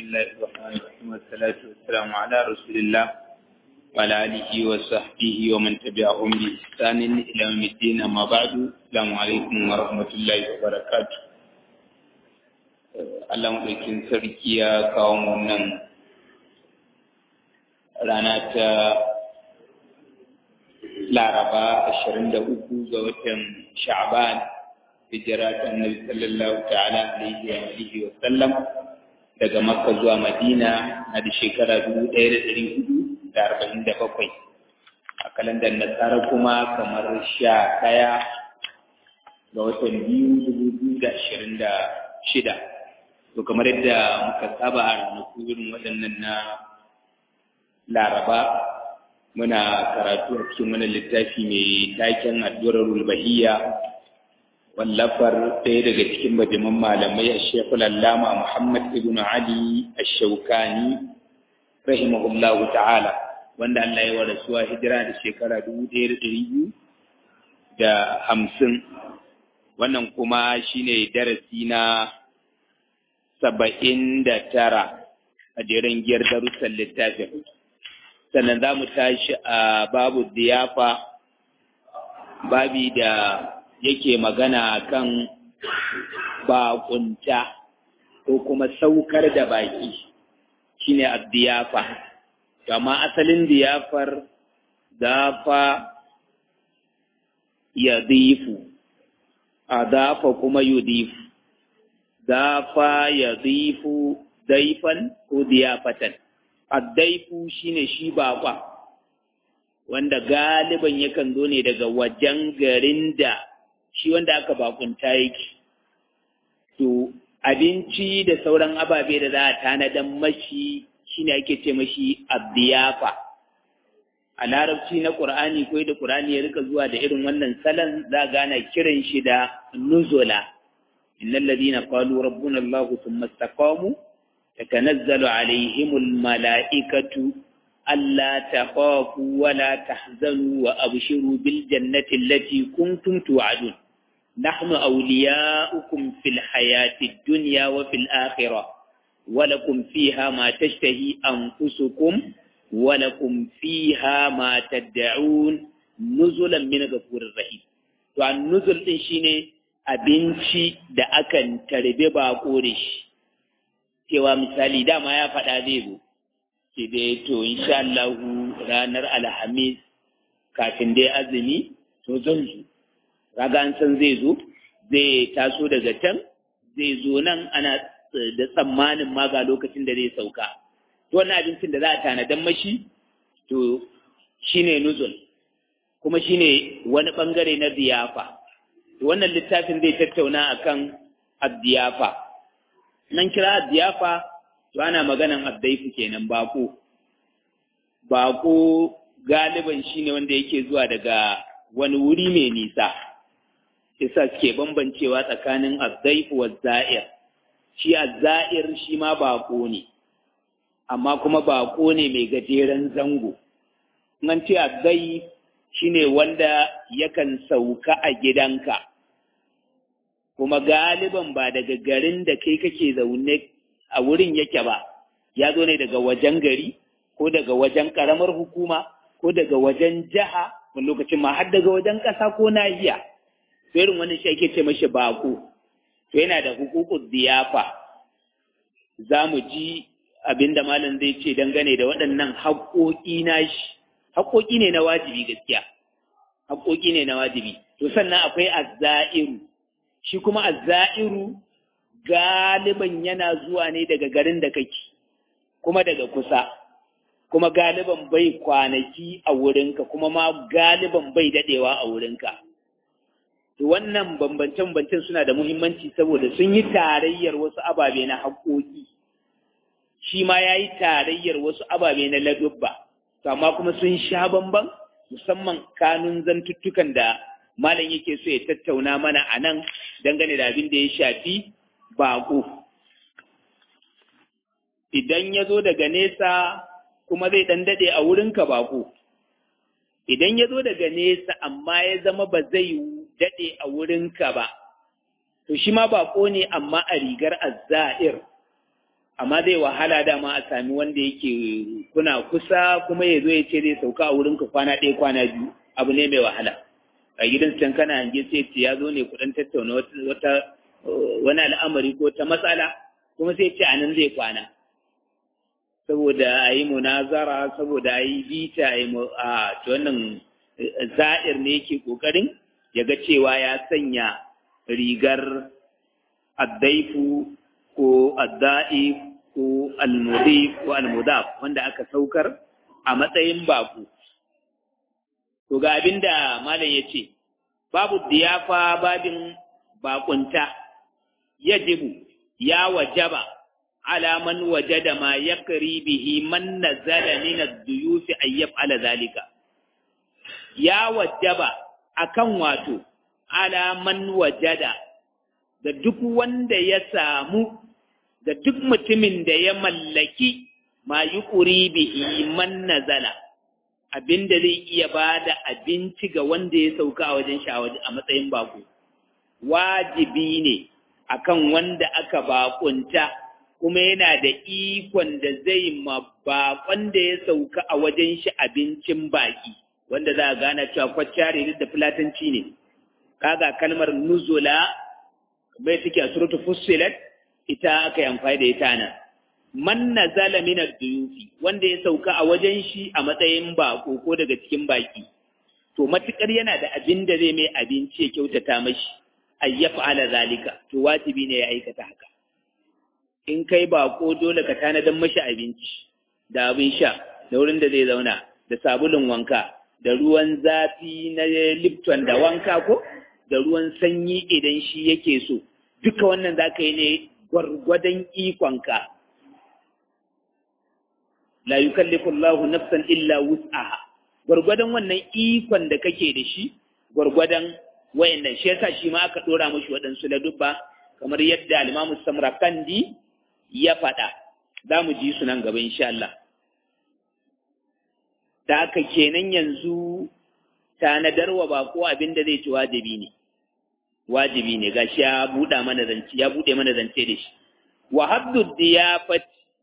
الله الرحمن الرحيم والصلاة والسلام على رسول الله وعلى آله وصحبه ومن تبعهم بإحسان إلى يوم الدين أما بعد السلام عليكم ورحمة الله وبركاته Allah maɗaukin sarki ya kawo mu nan rana ta Laraba ashirin da uku ga watan Sha'ban hijira ta Annabi sallallahu ta'ala alaihi wa alihi wa sallam daga Makka zuwa Madina na da shekara dubu ɗaya da ɗari hudu da arba'in da bakwai a kalandar Nasara kuma kamar sha ɗaya ga watan biyu dubu biyu da ashirin da shida to kamar yadda muka saba a ranaku irin waɗannan na Laraba muna karatu a cikin wani littafi mai taken addu'ar bahiyya wallafar ɗaya daga cikin bajiman malamai a shekul allama muhammad ibn ali ash-shaukani rahimahullahu ta'ala wanda Allah ya warasuwa hijira da shekara dubu ɗaya da ɗari biyu da hamsin wannan kuma shine darasi na saba'in da tara a jerin giyar darussan littafin sannan za mu tashi a babu diyafa babi da yake magana kan bakunta ko kuma saukar da baki shine addiyafa amma asalin diyafar dafa yadifu adafa kuma yudifu dafa yadifu daifan ko diyafatan addaifu shine shi bakwa wanda galiban yakan zo ne daga wajen garin da shi wanda aka bakunta yake to abinci da sauran ababe da za a tanadan mashi shine ake ce mashi abdiyafa a larabci na qur'ani ko da qur'ani ya rika zuwa da irin wannan salon za gana kiran shi da nuzula innal ladina qalu rabbuna allah thumma istaqamu تتنزل عليهم الملائكة ألا تخافوا ولا تحزنوا وأبشروا بالجنة التي كنتم توعدون نحن أولياؤكم في الحياة الدنيا وفي الآخرة ولكم فيها ما تشتهي أنفسكم ولكم فيها ما تدعون نزلا من غفور رحيم to an nuzul din shine abinci da akan tarbe bako da shi cewa misali dama ya faɗa zai zo ke dai to insha Allah ranar alhamis kafin dai azumi to zan zo kaga an san zai zo zai taso daga can zai zo nan ana da tsammanin ma ga lokacin da zai sauka to wannan abincin da za a tanadan mashi to shine nuzul kuma shine wani bangare na ziyafa wannan littafin zai tattauna akan addiyafa nan kira diyafa to ana maganan addaifu kenan bako bako galiban shine wanda yake zuwa daga wani wuri mai nisa yasa suke bambancewa tsakanin addaifu wa za'ir shi azza'ir shi ma bako ne amma kuma bako ne mai gajeren zango nan ce addai shine wanda yakan sauka a gidanka kuma galiban ba daga garin da kai kake zaune a wurin yake ba ya zo ne daga wajen gari ko daga wajen karamar hukuma ko daga wajen jiha wani lokacin ma har daga wajen ƙasa ko nahiya irin wani shi ake ce mashi bako to yana da hukukun ziyafa za mu ji abin da malam zai ce dangane da waɗannan haƙoƙi na shi haƙoƙi ne na wajibi gaskiya haƙoƙi ne na wajibi to sannan akwai azza'iru shi kuma azza'iru galiban yana zuwa ne daga garin da kake kuma daga kusa kuma galiban bai kwanaki a wurinka kuma ma galiban bai dadewa a wurinka to wannan bambance-bambancen suna da muhimmanci saboda sun yi tarayyar wasu ababe na haƙoƙi shi ma ya yi tarayyar wasu ababe na ladubba amma kuma sun sha bamban musamman kanun zantuttukan da malam yake so ya tattauna mana a nan dangane da abin da ya shafi baƙo. Idan ya zo daga nesa kuma zai ɗan daɗe a wurinka baƙo. Idan ya zo daga nesa amma ya zama ba zai daɗe a wurinka ba, to shi ma baƙo ne amma a rigar azza'ir. amma zai wahala dama a sami wanda yake kuna kusa kuma ya zo ya ce zai sauka a wurinka kwana ɗaya kwana biyu abu ne mai wahala a gidan can kana hange sai ce ya zo ne kuɗin tattauna wata wani al'amari ko ta matsala kuma sai ce a nan zai kwana saboda a yi munazara saboda a yi bita a yi a wannan za'ir ne yake ƙoƙarin ya ga cewa ya sanya rigar addaifu ko adda'if ko almudif ko almudaf wanda aka saukar a matsayin baku to ga abinda malam ya ce babu diyafa babin bakunta yajibu ya wajaba ala man wajada ma yakri bihi man nazala min ad-duyuf ay yaf'ala zalika ya wajaba akan wato ala man wajada da duk wanda ya samu da duk mutumin da ya mallaki ma yuqri bihi man nazala abinda zai iya bada abinci ga wanda ya sauka a wajen shi a matsayin bako wajibi ne akan wanda aka bakunta kuma yana da ikon da zai ma bakon da ya sauka a wajen shi abincin baki wanda za a gana cewa kwacciyar da filatanci ne kaga kalmar nuzula bai take a suratu fussilat ita aka yi amfani da ita nan man nazala min ad-duyufi wanda ya sauka a wajen shi a matsayin bako ko daga cikin baki to matukar yana da abin da zai mai abinci ya kyautata mashi ay yaf'ala zalika to wajibi ne ya aikata haka in kai bako dole ka tanadan mashi abinci da abin sha da wurin da zai zauna da sabulun wanka da ruwan zafi na lipton da wanka ko da ruwan sanyi idan shi yake so duka wannan za ka yi ne gwargwadon ikonka la yukallifu Allahu nafsan illa wus'aha gwargwadon wannan ikon da kake da shi gwargwadon wayannan shi yasa shi ma aka dora mashi waɗansu ladubba kamar yadda al-Imam Samrakandi ya faɗa za mu ji su nan gaba insha Allah da haka kenan yanzu tanadarwa ba ko abin da zai ci wajibi ne wajibi ne gashi ya buɗa mana zance ya buɗe mana zance da shi wa haddu diyafat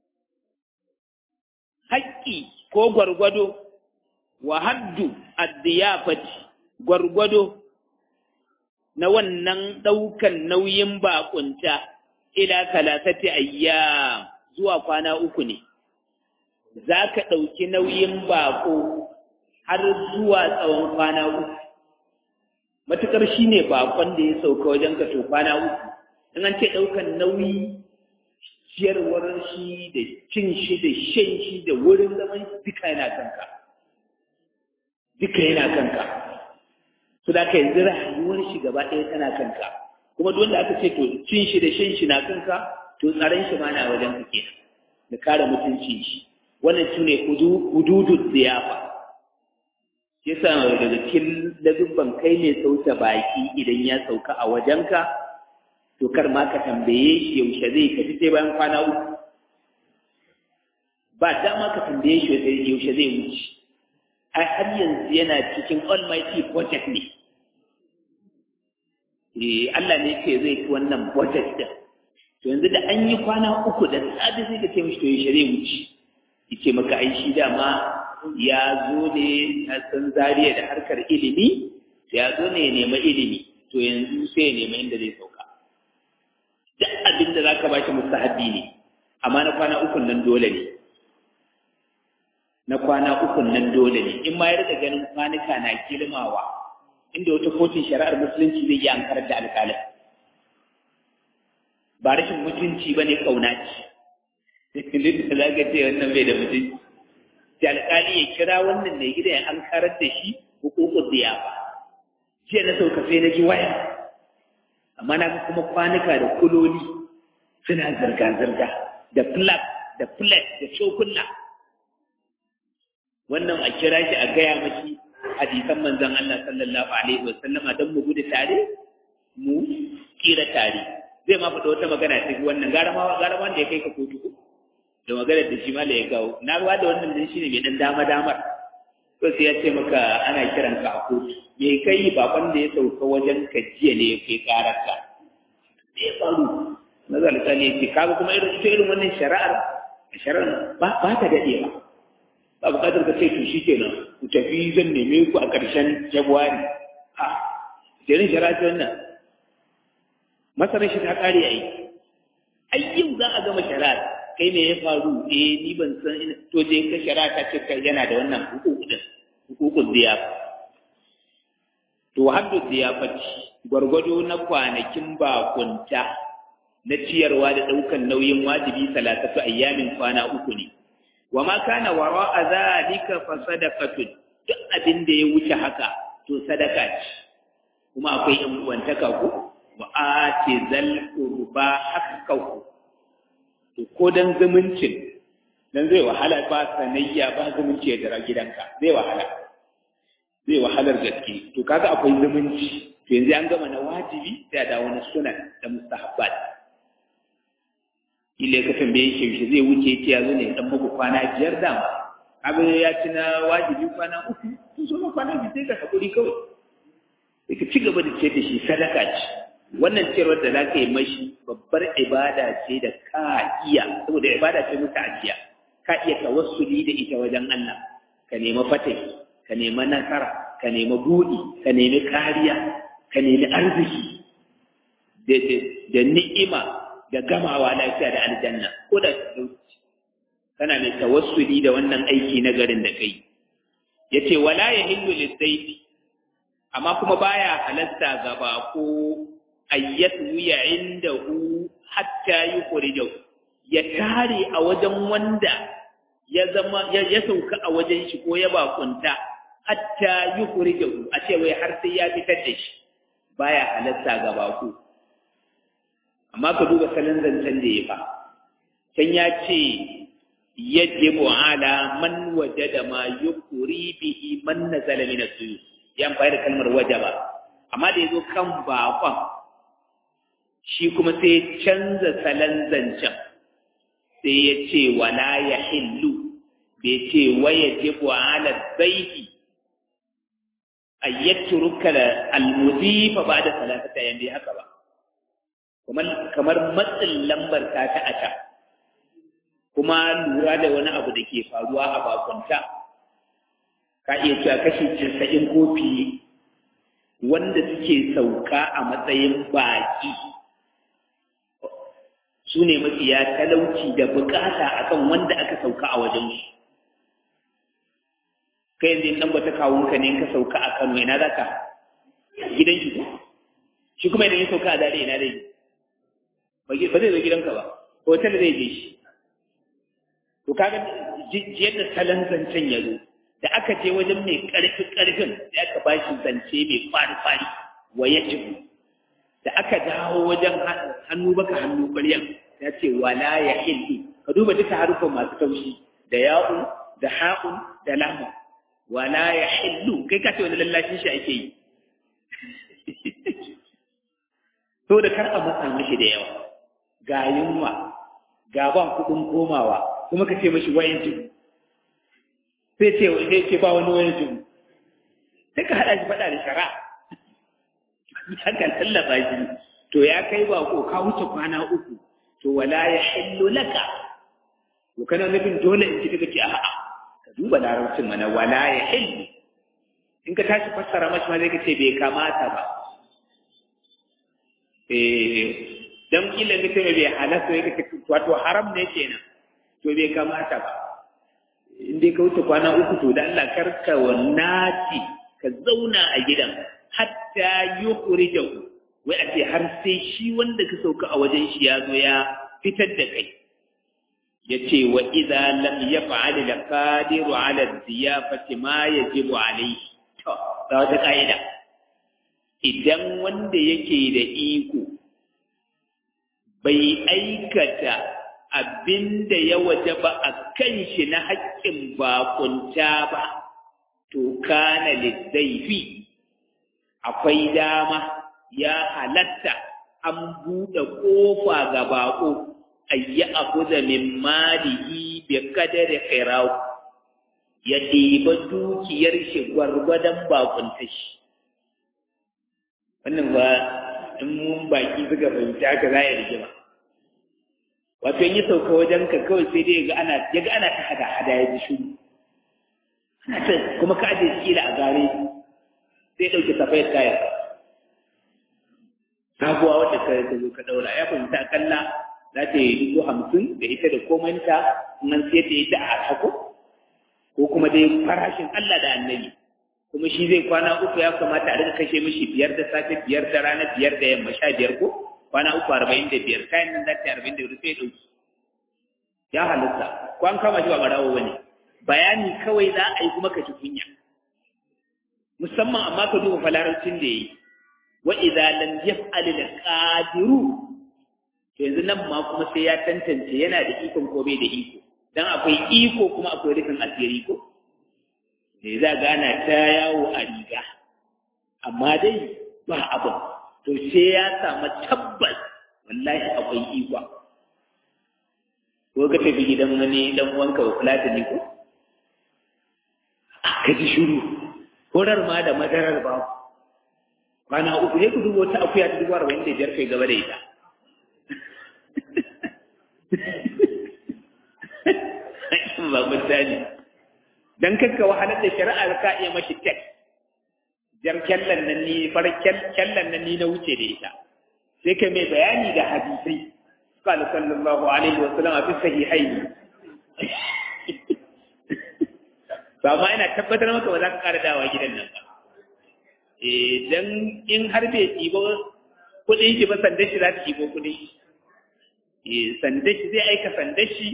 haƙƙi ko gwargwado wa haddu ad-diyafat gwargwado na wannan ɗaukan nauyin baƙunta ila talatati ayyam zuwa kwana uku ne za ka ɗauki nauyin baƙo har zuwa tsawon kwana uku matuƙar shi ne baƙon da ya sauka wajen ka to kwana uku in an ce ɗaukan nauyi ciyarwar shi da cin shi da shan shi da wurin zaman duka yana kanka duka yana kanka su da ka yanzu rayuwar shi gaba ɗaya tana kanka kuma duk wanda aka ce to cin shi da shan shi na kanka to tsaron shi ma na wajen ka kenan da kare mutuncin shi wannan su ne hududun ziyafa yasa daga cikin ladubban kai ne sauta baki idan ya sauka a wajenka to kar ma ka tambaye shi yaushe zai tafi sai bayan kwana uku ba dama ka tambaye shi yaushe zai wuce ai har yanzu yana cikin almighty budget ne eh Allah ne ce zai ci wannan budget din to yanzu da an yi kwana uku da sabi sai ka ce mishi to yaushe zai wuce yace maka ai shi dama ya zo ne a san zariya da harkar ilimi ya zo ne ya nema ilimi to yanzu sai ya nema inda zai sauka duk abin da zaka bashi mustahabi ne amma na kwana uku nan dole ne na kwana uku nan dole ne in ma ya rika ganin kwanuka na kilmawa inda wata kotun shari'ar musulunci zai yi ankarar da alƙalin ba rashin mutunci ba ne ƙauna ce duk da za ka ce wannan bai da mutunci da alƙali ya kira wannan mai gida ya an karar da shi hukukun ziyafa jiya na sauka sai na ji waya amma na ga kuma kwanuka da kuloli suna zirga-zirga da flak da plate da cokulla wannan a kira shi a gaya mashi hadisan manzon Allah sallallahu alaihi wa sallama don mu gudu tare mu kira tare zai ma faɗa wata magana ta wannan gara ma gara wanda ya kai ka kotu ko da maganar da shi ma ya kawo na ruwa da wannan din shine mai dan dama damar to sai ya ce maka ana kiran ka a kotu me kai bakon da ya sauka wajen ka jiya ne ya kai karar ka me ya faru na zalika ne ce kaga kuma irin ita irin wannan shari'ar shari'ar ba ba ta dade ba ba bukatar ka ce to shikenan ku tafi zan neme ku a ƙarshen January a jerin shari'a ce wannan masarar shi ta kare ai ai yau za a gama shari'ar kai me ya faru eh ni ban san ina to je ka shari'a ta ce kai yana da wannan hukuku din hukukun diyafa to haddu diyafati gwargwado na kwanakin bakunta na ciyarwa da ɗaukan nauyin wajibi salatatu ayyamin kwana uku ne wa ma kana wara a zalika fa sadaqatun duk abin da ya wuce haka to sadaka ce kuma akwai yan uwantaka ku wa ati zal qurba haqqahu to ko dan zumuncin dan zai wahala ba sanayya ba zumunci ya dara gidanka zai wahala zai wahalar gaske to kaga akwai zumunci to yanzu an gama na wajibi sai da wani sunan da mustahabbat ile ka tambaye shi shi zai wuce ce ya zo ne dan muku kwana biyar da abin ya ci na wajibi kwana uku to so na kwana biyu sai ka hakuri kawai sai ka ci gaba da ce da shi sadaka ce wannan ciyarwar da za ka yi mashi babbar ibada ce da ka iya saboda ibada ce muka ajiya ka iya tawassuli da ita wajen Allah ka nemi fatai ka nemi nasara ka nemi buɗi ka nemi kariya ka nemi arziki da ni'ima da gamawa lafiya da aljanna ko da talauci kana mai tawassuli da wannan aiki na garin da kai yace wala yahillu lisayfi amma kuma baya halasta ga bako ayyatu ya indahu hatta yukhrijahu ya tare a wajen wanda ya zama ya sauka a wajen shi ko ya bakunta hatta yukhrijahu a ce wai har sai ya fitar da shi baya halatta ga bako amma ka duba salon zancen da ya fa can ya ce yajibu ala man wajada ma yukuri bihi man nazala min as-suyud ya amfani da kalmar wajaba amma da yazo kan bakon shi kuma sai ya canza salon zancen sai ya ce wala yahillu bai ce wayajibu ala zaifi ayyatruka al-mudifa ba'da salatata yan bai haka ba kamar matsin lambar ta ta ata kuma lura da wani abu da ke faruwa a bakunta ka iya cewa kashi casa'in kofi wanda suke sauka a matsayin baki su ne mafiya talauci da bukata akan wanda aka sauka a wajen su kai yanzu in ɗan kawunka ne ka sauka a kano ina za ka gidan shi shi kuma idan ya sauka a dare ina dai ba zai zo gidanka ba hotel zai je shi to kaga yadda salon zancen ya zo da aka je wajen mai ƙarfi ƙarfin da aka ba shi zance mai fari-fari wa ya ci da aka dawo wajen hannu baka hannu ƙwaryan ya ce wala ya hillu ka duba duka harufan masu taushi da ya'un da ha'un da lamu wala ya hillu kai ka ce wani lallashin shi ake yi so da kar a matsa mashi da yawa ga yunwa ga ba kuɗin komawa kuma ka ce mashi wayan jibu sai ce sai ce ba wani wayan jibu sai ka haɗa shi faɗa da shara hakan tallafa shi to ya kai ba ko ka wuce kwana uku to wala ya hillu laka to kana nufin dole in ci kaga ce a'a ka duba larabcin mana wala ya hillu in ka tashi fassara mashi ma zai ka ce bai kamata ba dan kila mutum bai halatta ya kace wato haram ne kenan to bai kamata ba in dai ka wuce kwana uku to da Allah karka wannati ka zauna a gidan hatta yukhrijahu wai a ce har sai shi wanda ka sauka a wajen shi ya zo ya fitar da kai yace wa idza lam yaf'al al qadiru ala diyafati ma yajibu alayhi to da wata kaida idan wanda yake da iko bai aikata abin da ya waje ba a kan shi na haƙƙin bakunta ba, to kana lizzaifi akwai dama ya halatta an buɗe ƙofa ga baƙo, ayyi abu da min malihi bi kadari khiraw ya ɗiba dukiyar shi gwargwadon bakunta shi. Wannan ba in mun baki suka fahimta haka za ya rigima. wato in yi sauka wajen ka kawai sai dai ga ana ya ga ana ta hada hada ya ji shuru ana ta kuma ka aje shi a gare sai ɗauke safayar tayar sabuwa wadda ka ta zo ka ɗaura ya fahimta akalla za ta yi dubu hamsin da ita da komanta nan sai ta yi ta a hako ko kuma dai farashin Allah da annabi kuma shi zai kwana uku ya kamata a rika kashe mishi biyar da safe biyar da rana biyar da yamma sha biyar ko kwana uku arba'in da biyar kayan nan za ta yi arba'in da biyar sai ɗauki ya halitta ko an kama shi ba barawo ba ne bayani kawai za a yi kuma ka ci kunya musamman amma ka duba falarancin da ya yi wa idza lam yaf'al al qadiru yanzu nan ma kuma sai ya tantance yana da ikon ko bai da iko dan akwai iko kuma akwai rufin asiri ko ne za gana ta yawo a riga amma dai ba abu to sai ya samu tabbas wallahi akwai iko ko ka tafi gidan wani dan uwanka ba kula da ni ko ka ji shiru horar ma da madarar ba kwana uku ne ku dubo wata akuya ta dubu arba'in da biyar kai gaba da ita ba misali dan kakka wahalar da shari'ar ka iya mashi tek jar kyallan nan ni far kyallan nan ni na wuce da ita sai kai mai bayani da hadisai قال صلى الله عليه وسلم في الصحيحين فما ina tabbatar maka ba za ka ƙara dawa gidan nan ba idan in har bai ɗibo kuɗin shi ba sanda shi za ta ɗibo kuɗin shi sanda shi zai aika sanda shi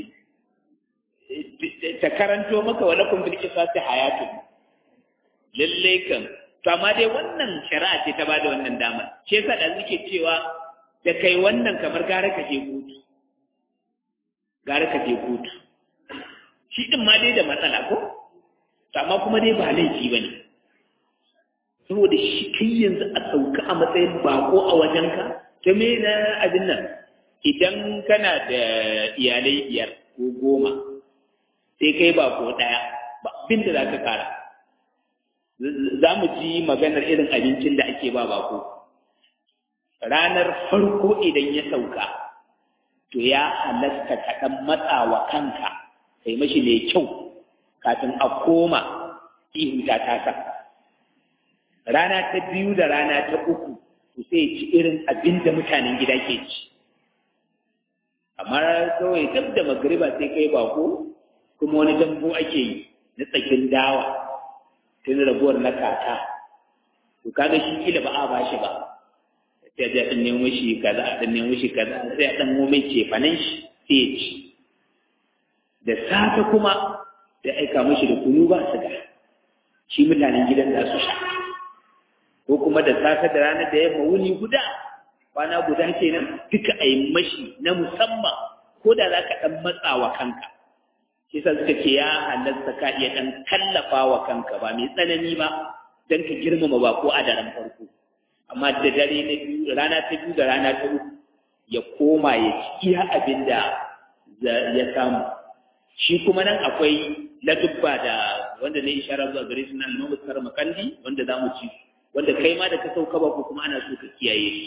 ta karanto maka wani kumbil kisa ta hayatu lallai kan to amma dai wannan shari'a ce ta bada wannan damar shi yasa da suke cewa da kai wannan kamar gara ka je kotu gara ka je kotu shi din ma dai da matsala ko to amma kuma dai ba laifi bane saboda shi kai yanzu a sauka a matsayin bako a wajenka ta me na abin nan idan kana da iyalai biyar ko goma sai kai bako ɗaya ba abin da za ka kara za mu ji maganar irin abincin da ake ba bako ranar farko idan ya sauka to ya halasta ka ɗan matsawa kanka kai mashi mai kyau kafin a koma ihu ta tasa rana ta biyu da rana ta uku to sai ci irin abin da mutanen gida ke ci amma kawai dab da magariba sai kai bako kuma wani dambu ake yi na tsakin dawa tun rabuwar na kaka to kaga shi kila ba a bashi ba sai ya dan nemo shi kaza a dan nemo shi kaza sai a dan nemo mai cefanen shi sai ya ci da safe kuma sai aika mashi da kunu ba su ga shi mutanen gidan za su sha ko kuma da safe da rana da yamma wuni guda kwana guda kenan duka a yi mashi na musamman ko da za ka ɗan matsa wa kanka shi sa suka ce ya halatta ka iya ɗan tallafa wa kanka ba mai tsanani ba don ka girmama ba ko a daren farko amma da dare na biyu rana ta biyu da rana ta uku ya koma ya ci iya abin da ya samu shi kuma nan akwai ladubba da wanda ne isharar zuwa gare su na almamu tsar makandi wanda za mu ci wanda kai ma da ka sauka ba ko kuma ana so ka kiyaye shi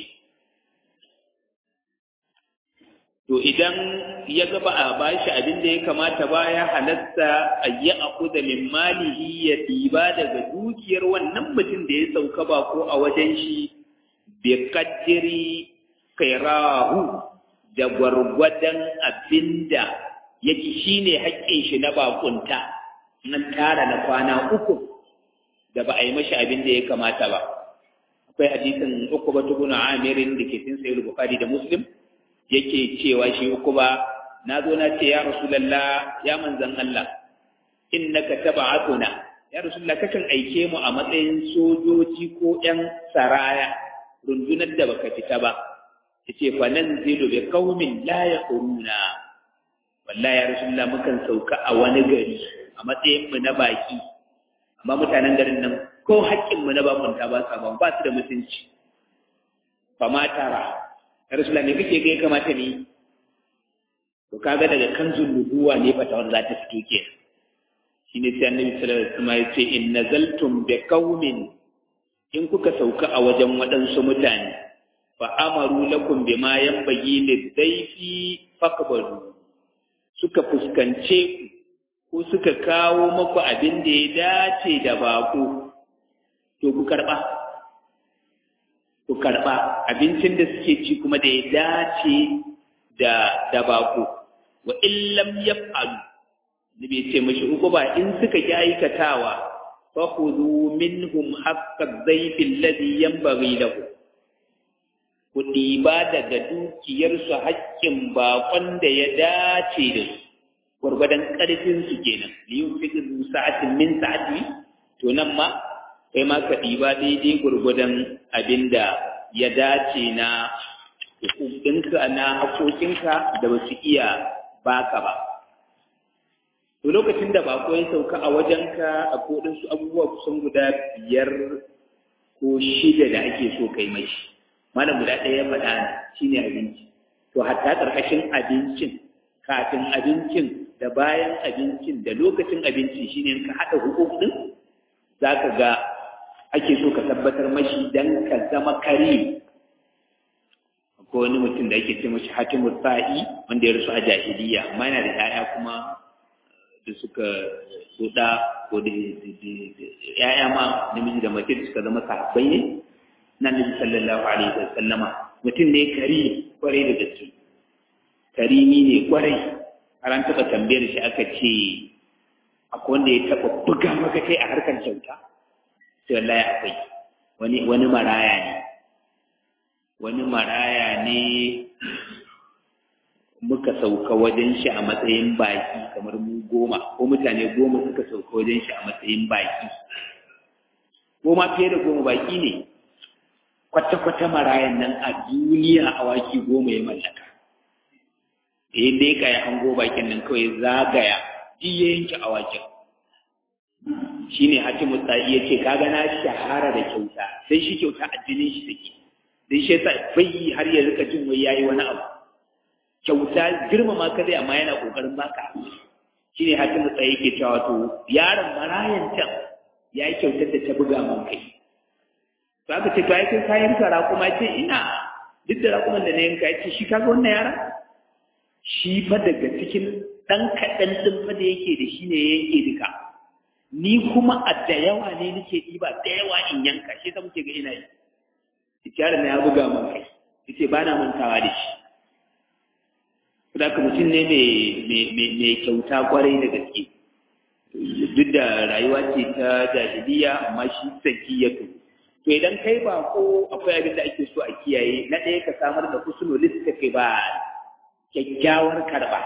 to idan ya ga ba a bashi abin da ya kamata ba ya halatta a yi akuda min malihi ya ɗiba daga dukiyar wannan mutum da ya sauka ba ko a wajen shi bi kaddiri kairahu da gwargwadon abin da yake shine haƙƙin shi na bakunta nan tara na kwana uku da ba a yi mashi abin da ya kamata ba akwai hadisin uku ba tuguna amirin da ke sin sayar bukari da muslim yake cewa shi uku ba na zo na ce ya rasulallah ya manzan Allah innaka tab'atuna ya rasulullah kakan aike mu a matsayin sojoji ko ƴan saraya rundunar da baka fita ba yace fa nanzilu bi qaumin la yaquruna wallahi ya rasulullah mukan sauka a wani gari a matsayin mu na baki amma mutanen garin nan ko haƙƙin mu na bakunta ba sa ba su da mutunci fa ma tara Rasulullah ne kake ga ya kamata ne to kaga daga kanzun nubuwa ne fata wanda za ta fito ke shine sai Annabi sallallahu alaihi wasallam ya ce in nazaltum bi qaumin in kuka sauka a wajen waɗansu mutane fa amaru lakum bima yanbaghi lidayfi fakbaru suka fuskance ku ko suka kawo maku abin da ya dace da bako to ku karba ku karba abincin da suke ci kuma da ya dace da da bako wa illam yaf'alu da bai ce mashi uku ba in suka ki aikatawa fa khudhu minhum haqqa dhayfi alladhi yanbaghi lahu ku ɗiba daga dukiyarsu haƙƙin baƙon da ya dace da su gwargwadon ƙarfinsu kenan liyun fikin sa'atin min sa'ati to nan ma kai ma ka ɗiba daidai gwargwadon abin da ya dace na hukukinka na haƙoƙinka da ba su iya baka ba to lokacin da bako ya sauka a wajenka a kodinsu abubuwa kusan guda biyar ko shida da ake so kai mai malam guda ɗaya ya faɗa shine abinci to hatta ƙarƙashin abincin kafin abincin da bayan abincin da lokacin abinci shine ka haɗa hukukun za ka ga ake so ka tabbatar mashi dan ka zama kare ko wani mutum da ake ce mashi hatimul sa'i wanda ya rasu a jahiliya amma yana da 'ya'ya kuma da suka suɗa ko da ‘ya'ya ma namiji da mace da suka zama sahabbai ne na nabi sallallahu alaihi wa sallama mutum ne kari kwarai da gaske karimi ne kwarai har an taɓa tambayar shi aka ce akwai wanda ya taɓa buga maka kai a harkar kyauta sai wallahi akwai wani wani maraya ne wani maraya ne muka sauka wajen shi a matsayin baki kamar mu goma ko mutane goma suka sauka wajen shi a matsayin baki goma fiye da goma baki ne kwata-kwata marayan nan a duniya awaki goma ya mallaka eh dai ka yi hango bakin nan kawai zagaya ji ya yanke awakin shine hatimu tsayi ya ce kaga na shahara da kyauta sai shi kyauta addinin shi take dai shi yasa bai har ya rika jin wai yayi wani abu kyauta girmama ka zai amma yana kokarin baka shi ne hakimu tsaye yake cewa to yaron marayan can ya yi kyautar da ta buga man kai to aka ce to ai kai kayan ka raƙuma ce ina duk da raƙuman da na yanka ya ce shi kaga wannan yaron shi fa daga cikin ɗan kaɗan ɗin fa da yake da shi ne ya yanke duka ni kuma a da yawa ne nake ɗiba da yawa in yanka shi ta muke ga ina yi yaron na ya buga man kai yace ba na mantawa da shi da ka mutum ne mai kyauta kwarai da gaske duk da rayuwa ce ta jahiliya amma shi sakiyatu to idan kai ba ko akwai abin da ake so a kiyaye na ɗaya ka samar da husnul kai ba kyakkyawar karba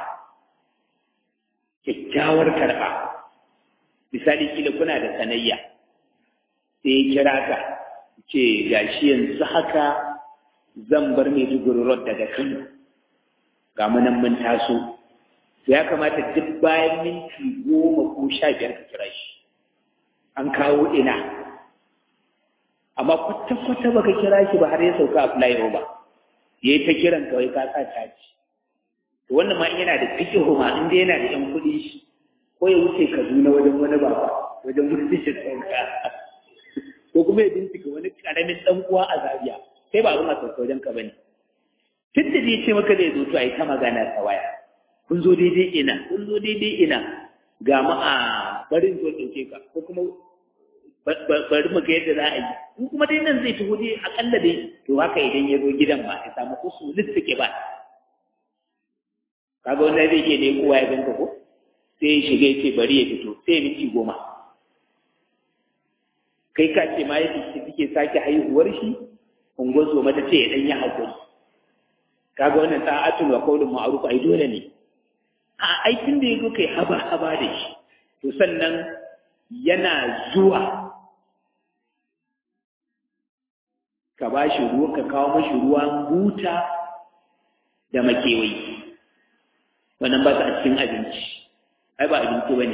kyakkyawar karba misali kila kuna da sanayya sai ya kira ka ce gashi yanzu haka zan bar mai road daga kano ga munan mun taso to ya kamata duk bayan minti goma ko sha biyar ka kira shi an kawo ina amma kwata-kwata baka kira shi ba har ya sauka a flyover ya yi ta kiran kawai ka sa caji to wannan ma yana da fikihu ma inda yana da yan kuɗi shi ko ya wuce kaduna wajen wani baba wajen wani shi sauka ko kuma ya bincika wani karamin ɗan uwa a zaria sai ba abin a sauka wajen ka bane tun da zai ce maka zai zo to a yi ta magana ta waya kun zo daidai ina kun zo daidai ina ga mu a barin zo ɗauke ka ko kuma bari mu ga yadda za a yi in kuma dai nan zai taho dai akalla dai to haka idan ya zo gidan ba ya samu kusu ke ba kaga wanda zai ke ne kowa ya ganka ko sai ya shiga ya ce bari ya fito sai ya miki goma kai ka ce ma yadda suke sake haihuwar shi ungozo mata ce ya ɗan yi haƙuri kaga wannan ta'atul wa qawlun ma'ruf ai dole ne a aikin da yake kai haba haba da shi to sannan yana zuwa ka ba shi ruwa ka kawo mashi ruwan buta da makewayi wannan ba su a cikin abinci ai ba abinci ba ne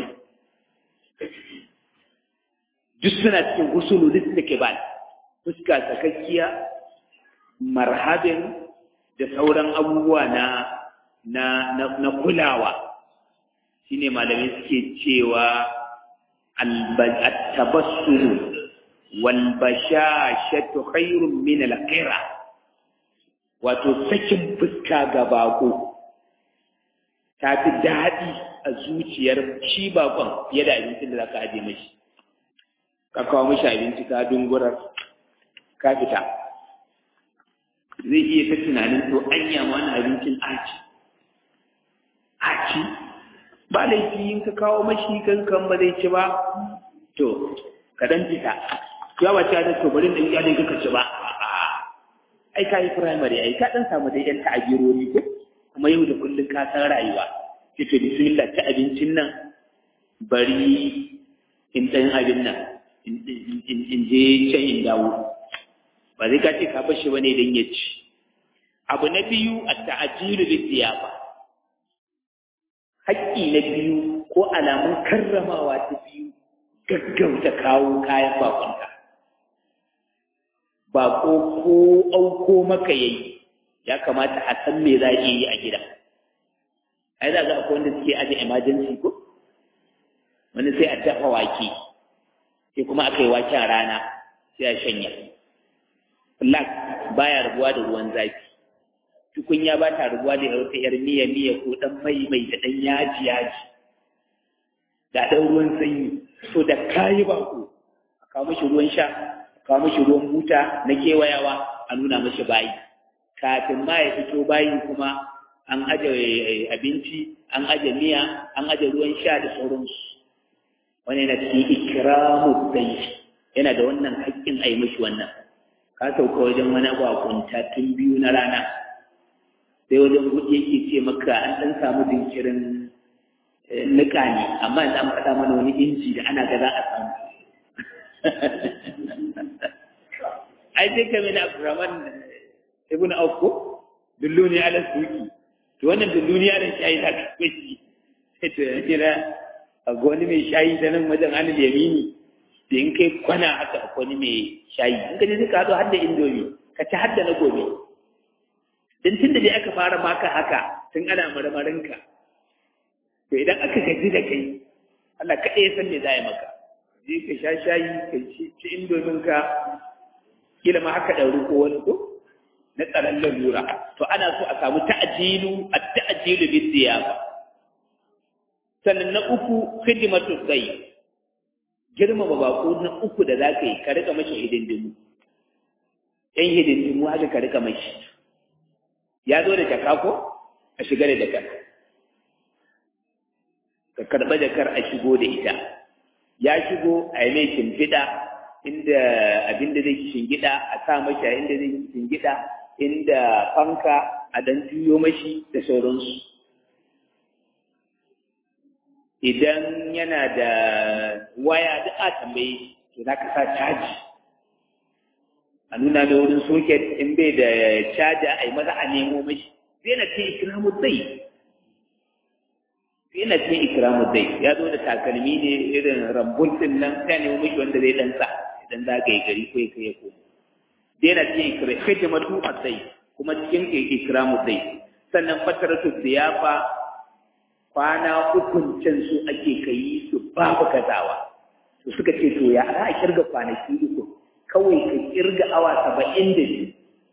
duk suna cikin usulu duk da ke ba fuska sakakkiya marhabin da sauran abubuwa na na na, na kulawa shine malamai suke cewa at-tabassum wal bashashatu khairun min al-qira wato sakin fuska ga bako ta fi daɗi a zuciyar shi bakon fiye da abincin da za ka aje mashi ka kawo mashi abinci ka dungurar ka fita zai iya ta tunanin to anya wani abincin aci aci ba laifi in ka kawo mashi kankan ba zai ci ba to ka dan fita ya ba ta da to bari da iya dai kaka ci ba ai ka yi primary ai ka dan samu dai yan ta'abirori ko kuma yau da kullum ka san rayuwa ce to bismillah ta abincin nan bari in dan abin nan in je can in dawo ba zai ka ce ka bashi bane dan ya ci abu na biyu at-ta'jilu bi siyafa haƙƙi na biyu ko alamun karramawa ta biyu gaggauta kawo kayan bakonka bako ko auko maka yayi ya kamata a san me za a yi a gida ai za ga akwai wanda suke aje emergency ko wani sai a dafa wake sai kuma aka yi waken rana sai a shanya flak baya rabuwa da ruwan zafi tukunya ba ta rabuwa da wata yar miya miya ko dan mai mai da dan yaji yaji da dan ruwan sanyi so da kayi bako a kawo mishi ruwan sha a kawo mishi ruwan buta na kewayawa a nuna mishi bayi kafin ma ya fito bayi kuma an aje abinci an aje miya an aje ruwan sha da sauransu wani yana cikin ikramu dai yana da wannan haƙƙin a yi mishi wannan ka sauka wajen wani bakunta tun biyu na rana sai wajen hudu yake ce maka an ɗan samu jinkirin nika ne amma yanzu an faɗa mana wani inji da ana ga za a samu ai sai kame na abdurrahman ibn aufko dulluni ala suki to wannan dulluni ala shayi da kai shi sai to kira a wani mai shayi da nan wajen an yamini da in kai kwana haka a wani mai shayi in ka je ka haɗu har da indomi ka ci har da na gobe din tun da dai aka fara maka haka tun ana marmarinka to idan aka gaji da kai Allah kaɗai ya san me za a yi maka je ka sha shayi ka ci indomin ka kila ma haka ɗauri ko wani ko na tsaron lalura to ana so a samu ta'ajilu a ta'ajilu bi siyafa sannan na uku khidmatu sayyi girmama bako na uku da za ka yi ka rika mashi hidindimu yan hidindimu haka ka rika mashi ya zo da jaka ko a shiga da jakar ka karɓa jakar a shigo da ita ya shigo a yi mai shimfiɗa inda abin da zai shingida a sa mashi a inda zai shingida inda fanka a dan juyo mashi da sauransu idan yana da waya duk a tambaye to za ka sa caji a nuna da wurin soket in bai da caja a yi maza a nemo mashi sai na ce ikiramu zai sai na ce ikiramu zai ya zo da takalmi ne irin rambun din nan sai nemo mashi wanda zai dan sa idan za ka yi gari ko ya kai ya koma sai na ce hidimatu a zai kuma cikin ikiramu zai sannan fataratu ziyafa kwana ukun can su ake kai su babu kazawa to suka ce to ya za a kirga kwanaki uku kawai ka kirga awa saba'in da biyu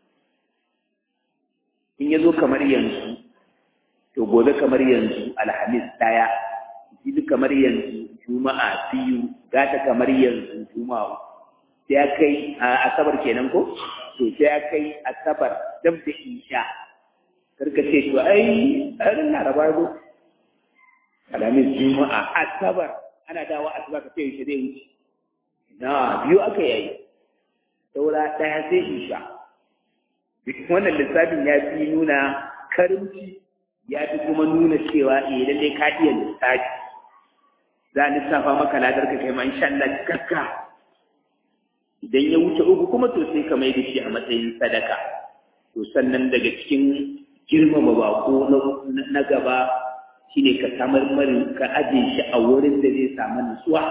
in ya zo kamar yanzu to gobe kamar yanzu alhamis ɗaya jibi kamar yanzu juma'a biyu gata kamar yanzu juma'a sai ya kai asabar kenan ko to sai ya kai asabar dab da isha karka ce to ai a laraba zo alamin juma'a asabar ana dawo asabar ka ce shi zai wuce na biyu aka yayi saura ɗaya sai isha wannan lissafin ya fi nuna karimci ya fi kuma nuna cewa eh lallai ka iya lissafi za a lissafa maka ladar ka kai ma insha Allah cikakka idan ya wuce uku kuma to sai ka mai da shi a matsayin sadaka to sannan daga cikin girmama bako na gaba shine ka samar marin ka aje shi a wurin da zai samu nutsuwa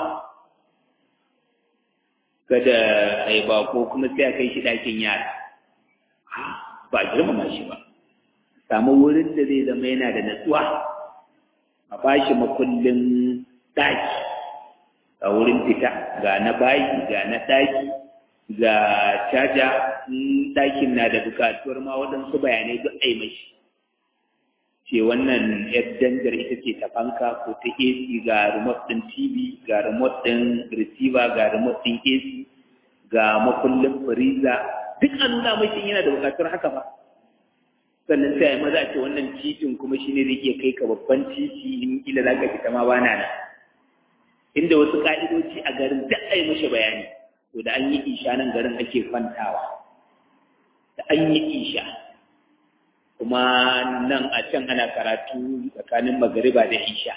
kada a yi bako kuma sai a kai shi ɗakin yara ba a girmama shi ba samu wurin da zai zama yana da nutsuwa a ba shi makullin ɗaki a wurin fita ga na bayi ga na ɗaki ga caja ɗakin na da bukatuwar ma waɗansu bayanai duk a yi mashi ce wannan yar danjar ita ce ta fanka ko ta AC ga remote ɗin TV ga remote ɗin receiver ga remote ɗin AC ga makullin freezer duk an nuna mai yana da bukatar haka ba sannan sai maza a ce wannan titin kuma shi ne zai iya kai ka babban titi in kila za ka fita ma ba na nan inda wasu ka'idoci a garin duk a yi mashi bayani to da an yi isha nan garin ake kwantawa da an yi isha kuma nan a can ana karatu tsakanin magariba da isha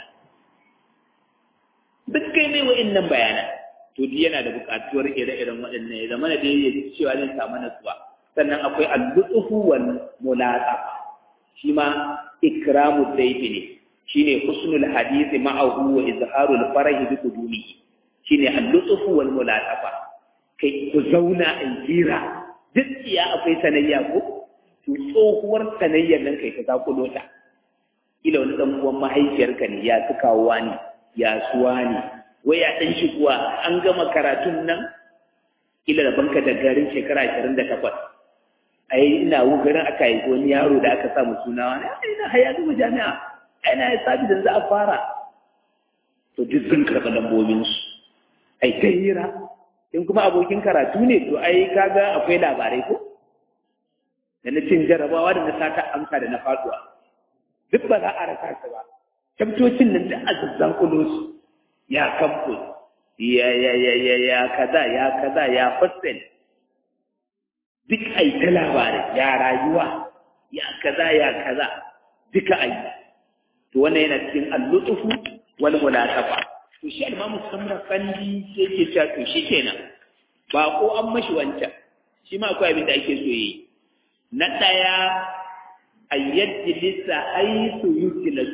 duk kai mai wa'in nan bayanan to duk yana da buƙatuwar ire-iren waɗannan ya zama da dai cewa zai samu nasuwa sannan akwai al-lutfu wal mulaqaba shi ma ikramu dayfi ne shine husnul hadith ma'ahu wa izharul farah bi qudumihi shine al-lutfu wal mulaqaba kai ku zauna a jira duk iya akwai sanayya ko to tsohuwar sanayyar nan kai ta zakulo ta ila wani dan uwan mahaifiyarka ne ya tukawa ne ya suwa ne wai ya dan shiguwa an gama karatun nan ila da banka da garin shekara 28 ai ina wugarin aka yi wani yaro da aka samu suna wani ai ina haya gama jami'a ai na ya sabi da za a fara to duk sun karɓi lambobinsu ai ta hira in kuma abokin karatu ne to ai kaga akwai labarai ko da na cin jarabawa da na sata amsa da na faduwa duk ba za a rasa su ba tabtocin nan da azazzan kulo ya campus ya ya ya ya ya kaza ya kaza ya hostel duk ai ta labarai ya rayuwa ya kaza ya kaza duka ai to wannan yana cikin al-lutfu wal mulatafa to shi al-imamu samra kandi sai ke cewa to shi kenan ba ko an mashi wancan shi ma akwai abin da ake so yi na daya ayyadi lissa aisu yutilas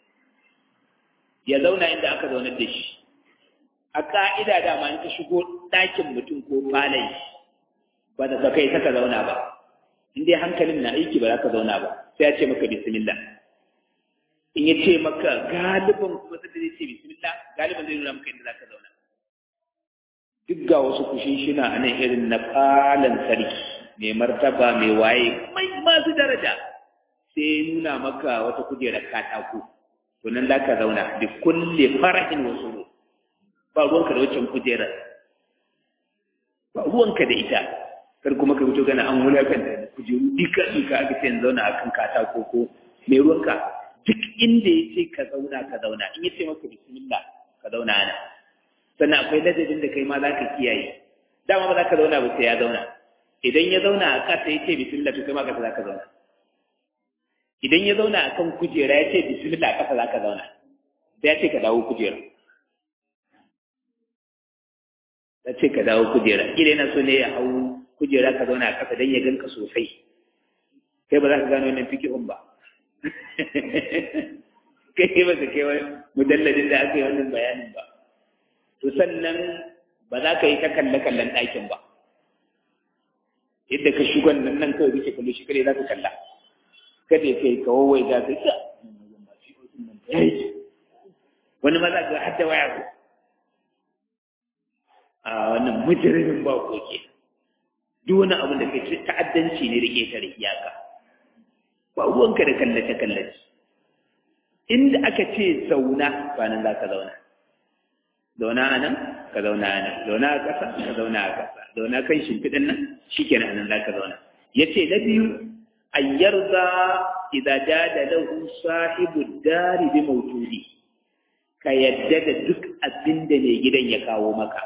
ya zauna inda aka zaunar da shi a ka'ida dama in ka shigo ɗakin mutum ko falon shi ba da kai ka zauna ba in dai hankalin na aiki ba za ka zauna ba sai ya ce maka bismillah in ya ce maka galibin kuma sai zai ce bismillah galibin zai nuna maka inda za ka zauna duk ga wasu kushin shina a nan irin na falon sarki mai martaba mai waye mai masu daraja sai nuna maka wata kujerar katako to nan za ka zauna da kulle farahin wasu ba ruwanka da wancan kujerar ba ruwanka da ita kar kuma ka fito gana an wulakanta da kujeru duka duka aka ce zauna a kan katako ko mai ruwanka duk inda ya ce ka zauna ka zauna in ya ce maka bismillah ka zauna ana sannan akwai ladabin da kai ma za ka kiyaye dama ba za ka zauna ba sai ya zauna idan ya zauna a kasa ya ce bismillah to kai ma kasa za ka zauna idan ya zauna a kan kujera ya ce bismillah a kasa za ka zauna sai ya ce ka dawo kujera ya ce ka dawo kujera kila yana so ne ya hau kujera ka zauna a kasa don ya ganka sosai kai ba za ka gano wannan fikihun ba kai ba ka kai mujalladin da aka yi wannan bayanin ba to sannan ba za ka yi ta kalle-kallen ɗakin ba yadda ka shigon nan nan kawai kake kallo shi kare za ka kalla kada ya kai ka wawai za ka yi wani ma za ka hadda waya ko a wannan mujirimin ba ko ke duk wani abin da kai ta'addanci ne da ƙetare iyaka ba ruwanka da kallace-kallace inda aka ce zauna ba nan za ka zauna zauna a nan ka zauna a nan zauna a ƙasa ka zauna a ƙasa zauna kan shimfiɗin nan shi ke nan za ka zauna ya ce na biyu an yarda idza jada lahu sahibu dari bi mawjudi ka yadda da duk abin da mai gidan ya kawo maka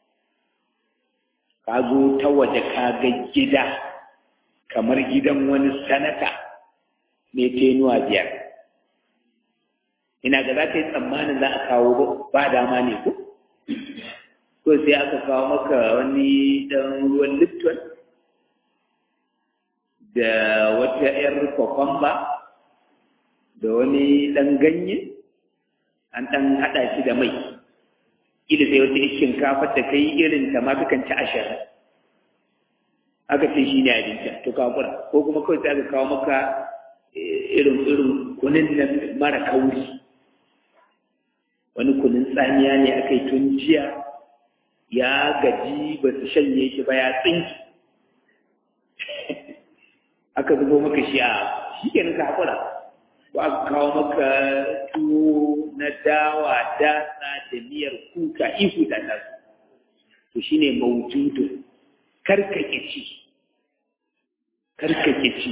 ka zo ta waje ka ga gida kamar gidan wani sanata mai tenuwa biyar ina ga za ka yi tsammanin za a kawo ba dama ne ko ko sai aka kawo maka wani dan ruwan lipton da wata 'yar kwakwamba da wani dan ganye an dan haɗa shi da mai ila sai wata shinkafa da kai irin ta ma kakan ci ashirin aka ce shi ne abincin to ka kura ko kuma kawai sai aka kawo maka irin irin kunin nan mara kauri wani kunin tsamiya ne aka yi tun jiya ya gaji ba su shanye shi ba ya tsinki aka zubo maka shi a shi ke ka haƙura ko aka kawo maka tuwo na dawa datsa da miyar kuka ihu da nasu to shine mawjudu karkake ci karkake ci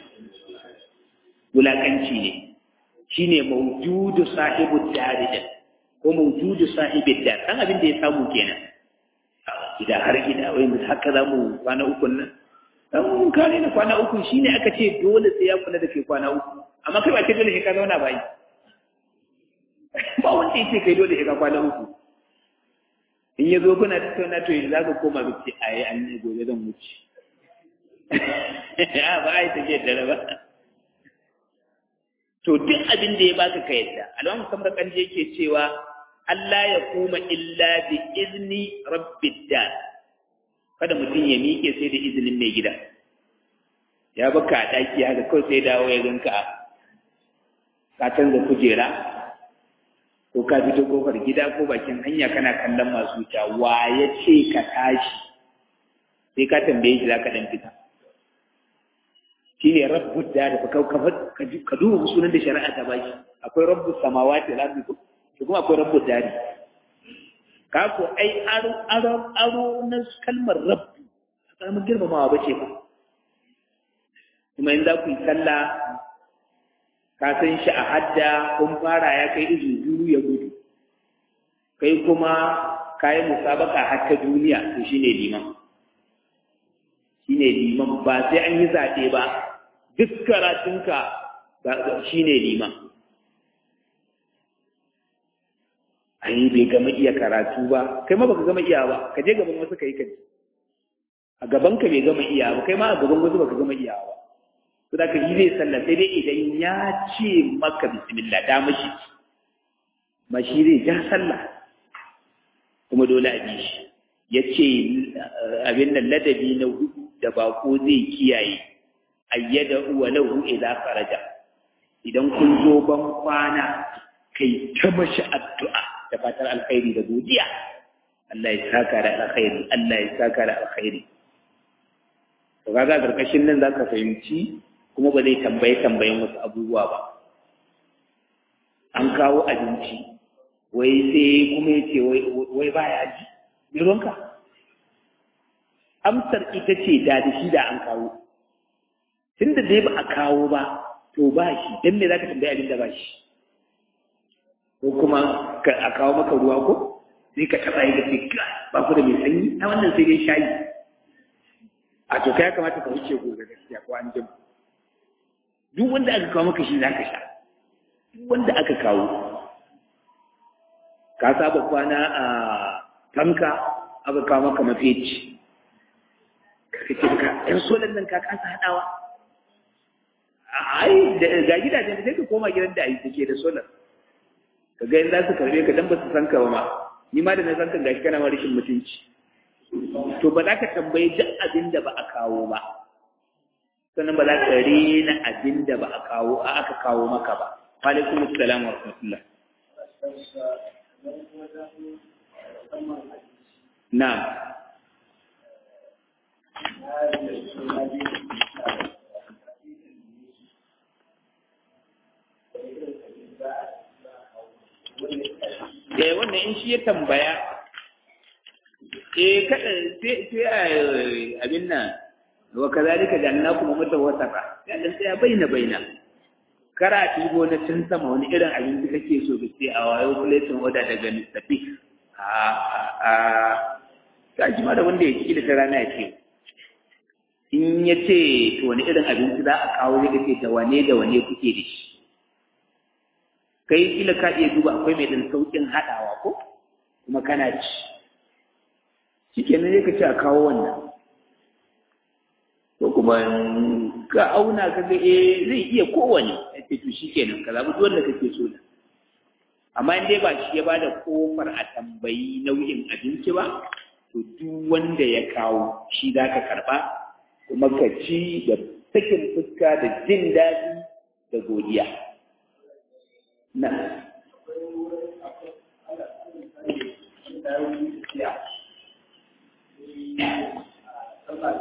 wulakanci ne shine mawjudu sahibu daridin ko mawjudu sahibid dar dan abin da ya samu kenan gida har gida wai mu haka za mu kwana uku nan dan mun kare na kwana uku shine aka ce dole sai ya kula da kai kwana uku amma kai ba ce dole sai ka zauna ba yi ba wanda yake kai dole sai ka kwana uku in ya zo kuna tattauna to yanzu za ka koma ba ce ayi an ne gobe zan wuce ya ba ai take da ba to duk abin da ya baka ka yadda alawan musamman kan je yake cewa Allah ya kuma illa bi izni rabbid dar kada mutum ya miƙe sai da izinin mai gida ya baka a ɗaki haka kawai sai dawo ya ganka ka canza kujera ko ka fito kofar gida ko bakin hanya kana kallon masu wuta wa ya ce ka tashi sai ka tambaye shi za ka ɗan fita shi ne rabbu da da ka duba sunan da shari'a ta baki akwai rabbu samawati da ardi to kuma akwai rabbu dari ka ko ai aro aro aro na kalmar rabbu kalmar girmamawa bace ba kuma in za ku yi sallah ka san shi a hadda kun fara ya kai izu biyu ya gudu kai kuma kayan musabaka har ta duniya to shine liman shine liman ba sai an yi zaɓe ba duk karatunka shine liman ai bai gama iya karatu ba kai ma baka gama iya ba ka je gaban wasu kai kaji a gaban ka bai gama iya ba kai ma a gaban wasu baka gama iya ba to da ka yi zai sallah sai dai idan ya ce maka bismillah da mashi mashi zai ja sallah kuma dole a bi shi ya ce abin nan ladabi na hudu da bako zai kiyaye ayyada wa lahu idza faraja idan kun zo ban kwana kai ta mashi addu'a da fatar alkhairi da godiya Allah ya saka da alkhairi Allah ya saka da alkhairi to kaga karkashin nan zaka fahimci kuma ba zai tambaye tambayen wasu abubuwa ba an kawo abinci wai sai kuma yace wai wai baya ji me ruwanka amsar ita ce da da shi da an kawo tunda dai ba a kawo ba to ba shi dan me zaka tambaye abin da ba shi ko kuma a kawo maka ruwa ko sai ka taɓa yi gaske ba ku da mai sanyi na wannan sai dai shayi a to kai ya kamata ka wuce gobe gaskiya ko an jima duk wanda aka kawo maka shi za ka sha duk wanda aka kawo ka saba kwana a tanka aka kawo maka mafeci ka ce ka yan solan nan ka kasa haɗawa ai ga gidajen da sai ka koma gidan da ai take da solar ka ga za su karbe ka dan ba su san ka ba ma ni ma da na san ka gashi kana ma rashin mutunci to ba za ka tambayi duk abin da ba a kawo ba sannan ba za ka rena abin da ba a kawo a aka kawo maka ba alaikum assalam wa rahmatullah na'am eh wannan in shi ya tambaya eh kada sai sai abin nan wa kazalika jannakum mutawassafa ya dan sai baina baina kara tibo na cin sama wani irin abin da kake so ka ce a wayo platin order daga lissafi a a ta ji ma da wanda ya kila ta rana ya ce in ya ce to wani irin abinci za a kawo zai ce da wane da wane kuke da shi kai kila ka iya duba akwai mai ɗan sauƙin haɗawa ko kuma kana ci shi kenan zai ka ce a kawo wannan ko kuma ka auna ka ga eh zai iya kowane ya ce to shi kenan ka zaɓi duk wanda kake so da amma in dai ba shi ya bada kofar a tambayi nau'in abinci ba to duk wanda ya kawo shi za ka karɓa kuma ka ci da sakin fuska da jin daɗi da godiya na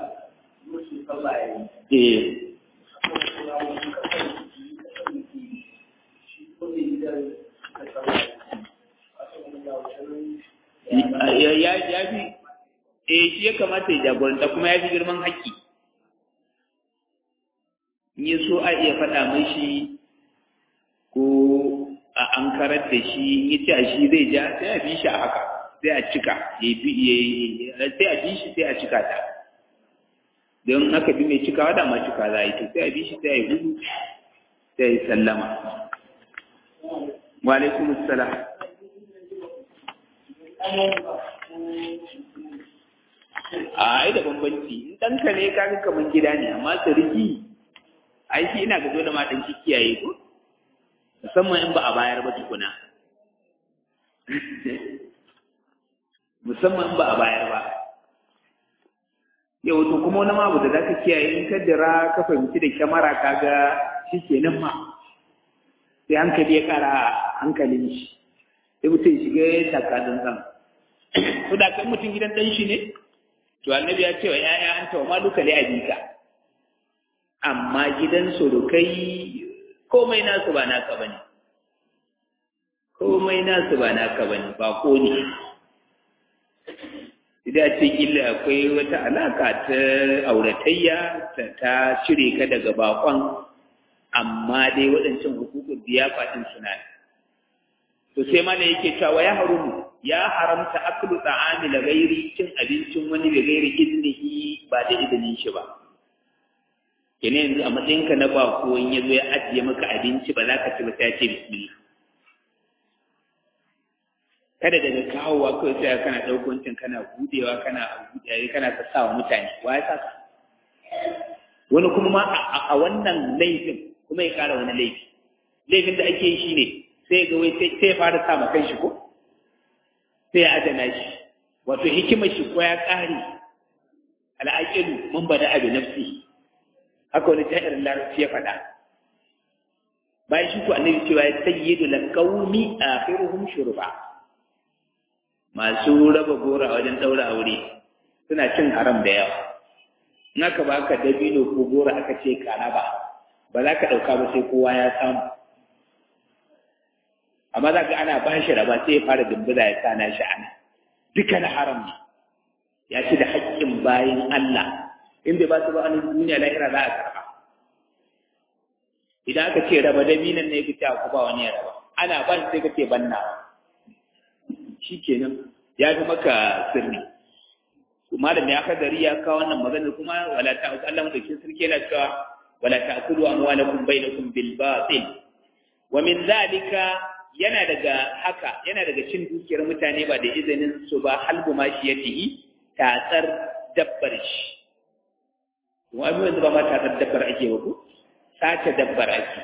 eh ya ya fi eh shi ya kamata ya jagoranta kuma ya fi girman haƙƙi in ya so a iya faɗa mashi ko a an karar da shi in ya ce a shi zai ja sai a bi shi a haka sai a cika sai a bi shi sai a cika ta don aka bi mai cikawa da ma cika za a yi sai a bi shi sai a yi hudu sai a yi sallama wa alaikum assalam a ai da bambanci in ɗanka ne kaga kamar gida ne amma sarki ai shi ina ga dole ma ɗan shi kiyaye ko musamman in ba a bayar ba tukuna musamman in ba a bayar ba yau to kuma wani abu da za ka kiyaye in ka dira ka fahimci da kyamara ka ga shi kenan ma sai hankali ya kara hankalin shi sai mutum shiga ya taka tsantsan to da kan mutum gidan ɗan shi ne to annabi ya ce wa ‘ya'ya an tawa maluka li abika amma gidan surukai komai nasu ba naka bane komai nasu ba naka bane ba ko ne idan ce kila akwai wata alaka ta auratayya ta cire ka daga bakon amma dai waɗancan hukukun biya faɗin suna to sai ma da yake cewa ya harumu ya haramta aklu ta'ami la ghairi cin abincin wani da gairi iznihi ba da izinin shi ba kene yanzu a matsayin ka na bako in yazo ya ajiye maka abinci ba za ka ci ba sai ya ce bismillah kada daga kawowa kawai sai kana ɗaukar cin kana budewa kana budewa kana sassawa mutane wa ya saka wani kuma ma a wannan laifin kuma ya kara wani laifi laifin da ake yi shine sai ga wai sai ya fara sa ma shi ko sai ya adana shi wato hikimar shi ko ya ƙare al'aqilu man bada abi nafsi haka wani ta'irin larabci ya faɗa bayan shi ko annabi cewa ya sayyidu laqawmi akhiruhum shurba masu raba gora wajen daura aure suna cin haram da yawa in aka baka dabino ko gora aka ce ka raba ba za ka ɗauka ba sai kowa ya samu amma za ka ana ba shi raba sai ya fara dumbuza ya sa na shi ana duka na haram ne ya ci da haƙƙin bayan Allah in bai ba su ba anan duniya lahira za a karɓa idan aka ce raba dabinan ne ka ce ku ba wani ya raba ana ba shi sai ka ce banna shi kenan ya fi maka sirri malam ya kadari ya kawo wannan maganar kuma wala ta Allah madaukin sarki yana cewa wala ta'kulu amwalakum bainakum bil batil wa min zalika yana daga haka yana daga cin dukiyar mutane ba da izinin su ba halbu ma shi yatihi tatsar dabbar shi kuma abin yanzu ba ma tatsar dabbar ake ba ko sace dabbar ake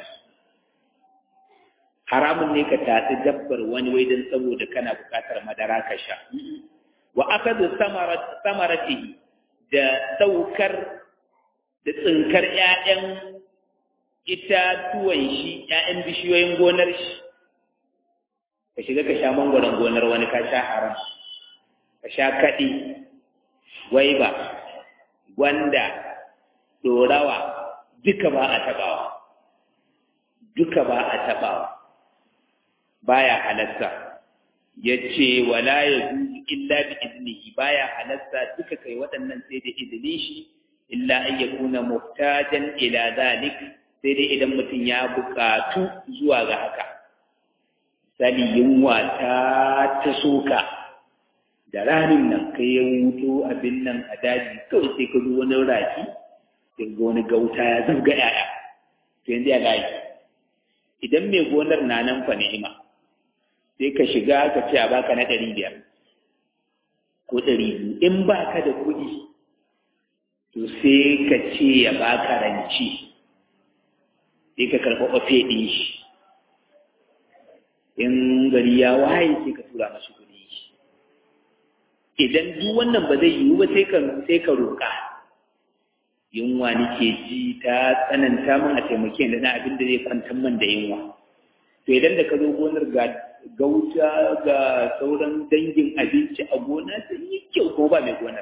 haramun ne ka tatsi dabbar wani wai don saboda kana buƙatar madara ka sha wa akadu samaratihi da saukar da tsinkar ƴaƴan itatuwan shi ƴaƴan bishiyoyin gonar shi ka shiga ka sha mangwaron gonar wani ka sha haram ka sha kaɗi gwaiba gwanda dorawa duka ba a taɓawa duka ba a taɓawa baya halatta ya ce wala ya zuzu illa bi iznihi baya halatta duka kai waɗannan sai da izinin shi illa an ya kuna muhtajan ila zalik sai dai idan mutum ya buƙatu zuwa ga haka sani yunwa ta ta soka da ranin nan kai ya wuto abin nan a daji kawai sai ka zo wani rafi sai ga wani gauta ya zabga yaya to yanzu ya gaji idan mai gonar na nan fa ni'ima sai ka shiga ka ce a baka na ɗari biyar ko ɗari biyu in ba ka da kuɗi to sai ka ce ya baka ranci sai ka karɓi ofe ɗin shi in gari ya waye sai ka tura masu kuɗi idan duk wannan ba zai yiwu ba sai ka sai ka roƙa yunwa nake ji ta tsananta min a taimake da na abin da zai kwantar min da yunwa to idan da ka zo gonar ga gauta ga sauran dangin abinci a gona sai yi kyau ko ba mai gonar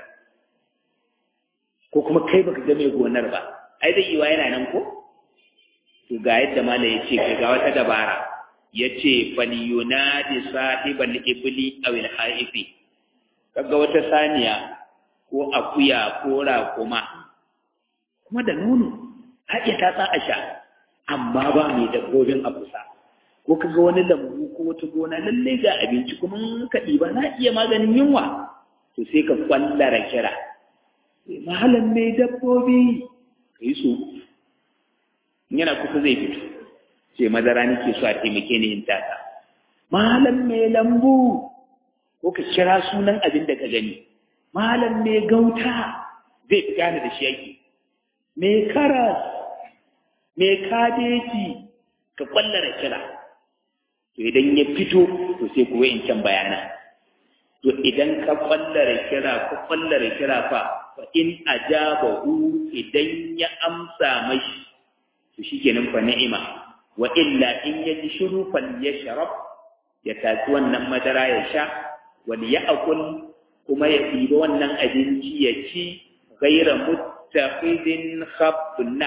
ko kuma kai baka ga mai gonar ba ai zai yiwa yana nan ko to ga yadda mala ya ce ga wata dabara yace falyunadi sahibal ibli aw al haifi kaga wata saniya ko akuya ko raƙuma kuma da nono har ya tatsa a sha amma ba mai dabbobin a kusa ko kaga wani lambu ko wata gona lalle ga abinci kuma ka ɗiba na iya maganin yunwa to sai ka kwallara kira mahalan mai dabbobi ka yi so yana kusa zai fito ce madara nake so a taimake ni in tata mahalan mai lambu ko ka kira sunan abin da ka gani mahalan mai gauta zai fi gane da shi yake mai karas mai kadeji ka kwallara kira to idan ya fito to sai kuwa in can bayana to idan ka kwallara kira ka kwallara kira fa fa in ajabahu idan ya amsa mashi to shikenan fa ni'ima wa illa in yaji shiru fal yashrab ya tafi wannan madara ya sha wal ya'kul kuma ya ɗiba wannan abinci ya ci ghaira muttaqidin khabna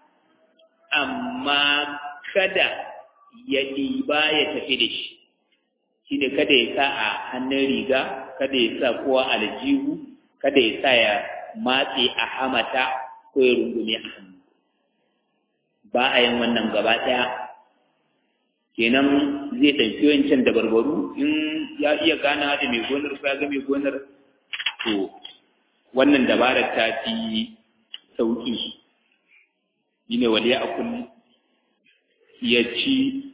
amma kada ya ɗiba ya tafi da shi shi ne kada ya sa a hannun riga kada ya sa kowa aljihu kada ya sa ya matse a hamata ko ya rungume a hannu ba a yin wannan gaba ɗaya kenan zai ɗauki wancan da barbaru in ya iya gana da mai gonar ko ya ga mai gonar to wannan dabarar ta fi sauƙi shi ne waliya a kullum ya ci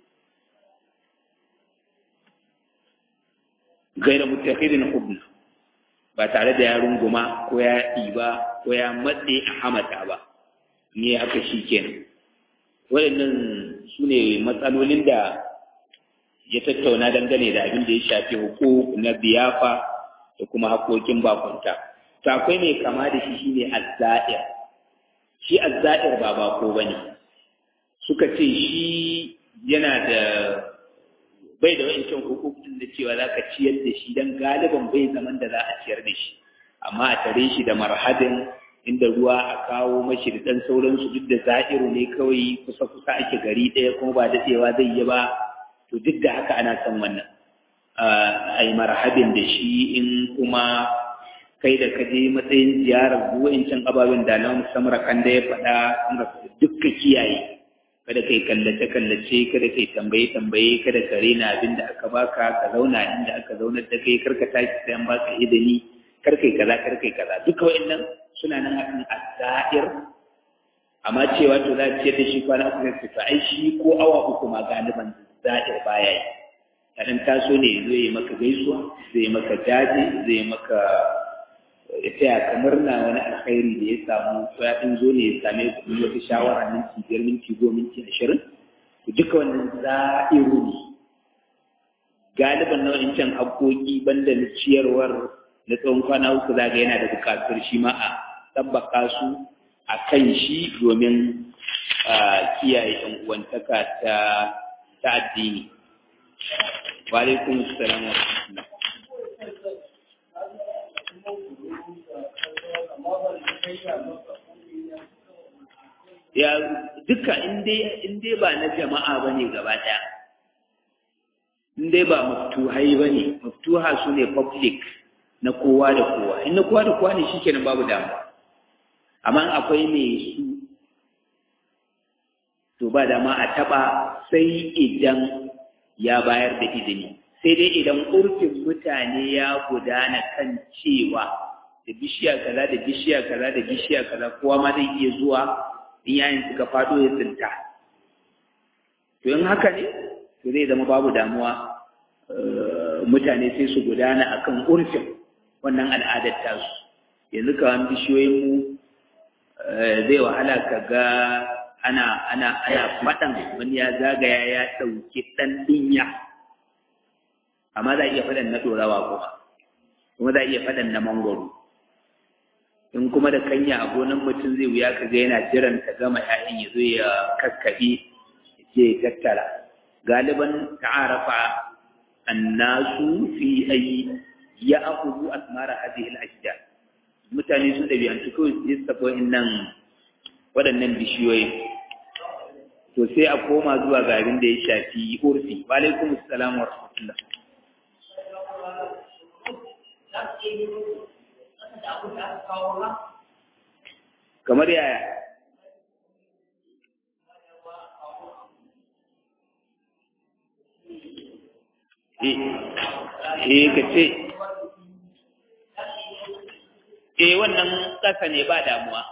gaira mutakhidin hubna ba tare da ya runguma ko ya ɗiba ko ya matse a hamata ba ne haka shi kenan waɗannan su ne matsalolin da ya tattauna dangane da abin da ya shafi hukuk na biyafa da kuma haƙoƙin bakunta to akwai mai kama da shi shine azza'ir shi azza'ir ba bako bane suka ce shi yana da bai da wa'incan hukukin da cewa za ka ciyar da shi don galiban bai zaman da za a ciyar da shi amma a tare shi da marhadin inda ruwa a kawo mashi da ɗan sauransu duk da za'iru ne kawai kusa-kusa ake gari ɗaya kuma ba daɗewa zai yi ba to duk da haka ana son wannan a yi marhabin da shi in kuma kai da kaje matsayin ziyarar wa'incan ababen da na musamman kan da ya faɗa dukka kiyaye kada kai kallace kallace kada kai tambaye tambaye kada ka rena abin da aka baka ka zauna inda aka zaunar da kai karka tashi sai an baka idani kar kai kaza kar kai kaza duka wa'annan suna nan akan asair amma cewa to za ce da shi kwana uku sai ta ai shi ko awa uku ma galiban zahir baya yi kadan taso ne zai yi maka gaisuwa zai maka jaje zai maka ya taya ka murna wani alkhairi da ya samu ko ya ɗin zo ne ya same ku wata shawara minti biyar minti goma minti ashirin to duka wannan za'iru ne galiban nau'in can haƙoƙi banda na ciyarwar na tsawon kwana uku zaga yana da buƙatar shi ma a tabbaka su a kan shi domin kiyaye ɗan uwantaka ta ta addini wa alaikum assalam wa rahmatullah ya duka in dai ba na jama'a ba ne gaba ɗaya in dai ba maftuhai ba ne maftuha su ne public na kowa da kowa in na kowa da kowa ne shi kenan babu damuwa amma akwai mai su to ba dama a taɓa sai idan ya bayar da izini sai dai idan urfin mutane ya gudana kan cewa da bishiya kaza da bishiya kaza da bishiya kaza kowa ma zai iya zuwa in yayin suka fado ya tsinta to in haka ne to zai zama babu damuwa mutane sai su gudana akan urfin wannan al'adar tasu yanzu kawan bishiyoyin mu zai wahala ka ga ana ana ana faɗan wani ya zagaya ya ɗauki ɗan ɗinya amma za a iya faɗan na ɗorawa kuma kuma za a iya faɗan na mangwaro in kuma da kanya a gonan mutum zai wuya ka ga yana jiran ta gama ‘ya'yan ya zo ya kakkaɓe je ya tattara galiban ta'arafa annasu fi ayi ya akuzu asmara hadhihi al-ashjar mutane sun ɗabi'antu kawai su yi sabo nan waɗannan bishiyoyi to sai a koma zuwa ga abin da ya shafi urfi wa alaikum assalam wa rahmatullah kamar yaya eh ka ce eh wannan ƙasa ne ba damuwa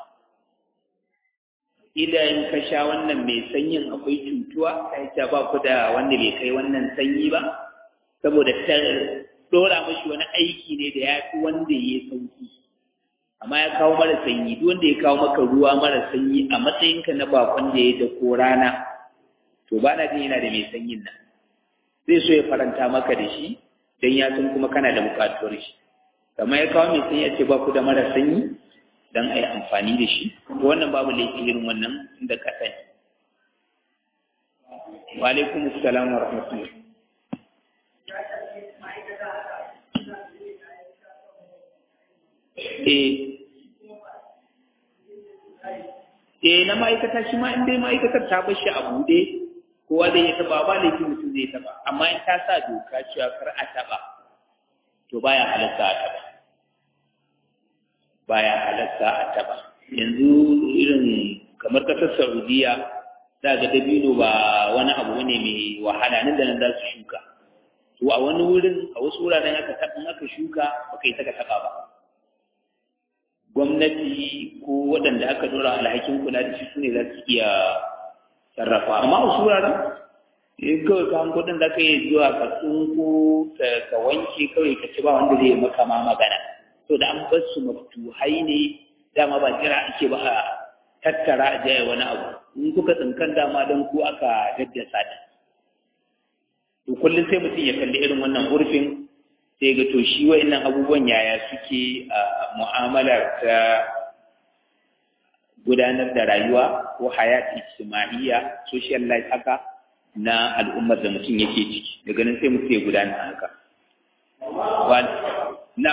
idan ka sha wannan mai sanyin akwai cutuwa kai ta ba ku da wanda bai kai wannan sanyi ba saboda ta dora mashi wani aiki ne da ya fi wanda ya sauki amma ya kawo mara sanyi duk wanda ya kawo maka ruwa mara sanyi a matsayinka na bakon da ya dako rana to ba na jin yana da mai sanyin nan zai so ya faranta maka da shi don ya san kuma kana da bukatuwar shi kamar ya kawo mai sanyi a ce ba ku da mara sanyi don a yi amfani da shi wannan babu laifi irin wannan inda ka sani wa alaikum assalam wa rahmatullah eh eh na ma'aikata shi ma in dai ma'aikatar ta bar shi a buɗe kowa zai ya taba ba laifin mutum zai taba amma in ta sa doka cewa kar a taba to baya halatta a taba baya halatta a taba yanzu irin kamar kasar saudiya za ga dabino ba wani abu ne mai wahala nan da nan za su shuka to a wani wurin a wasu wuraren aka taɓa aka shuka ba kai saka taɓa ba gwamnati ko waɗanda aka dora alhakin kula da shi su ne za su iya sarrafa amma a wasu wuraren in kawai ka hanko ɗin za ka iya zuwa ka tsunko ka wanke kawai ka ci ba wanda zai maka ma magana to da an bar su maftuhai ne dama ba jira ake ba a tattara a jaya wani abu in kuka tsinkan dama don ku aka daddasa ta to kullum sai mutum ya kalli irin wannan urfin sai ga to shi wa'annan abubuwan yaya suke a mu'amalar ta gudanar da rayuwa ko hayat ijtima'iyya social life haka na al'ummar da mutum yake ciki daga nan sai mutum ya gudanar haka na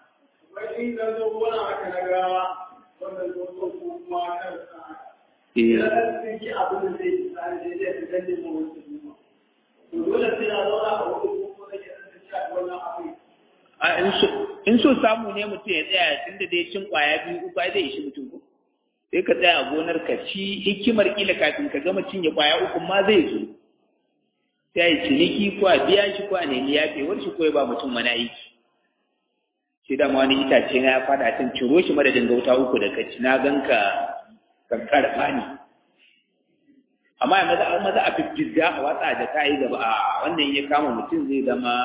in so samu ne mutum ya tsaya tun da dai cin kwaya biyu uku ai zai ishi mutum ko sai ka tsaya a gonar ka ci hikimar kila kafin ka gama cinye kwaya uku ma zai zo sai yi ciniki ko a biya shi ko a nemi yafewar shi ko ya ba mutum wani aiki shi da wani itace na ya fada can ciro shi madadin gauta uku da kaci na ganka kankar fani amma ya maza maza a fiffizga a watsa da ta yi gaba a wannan ya kama mutum zai zama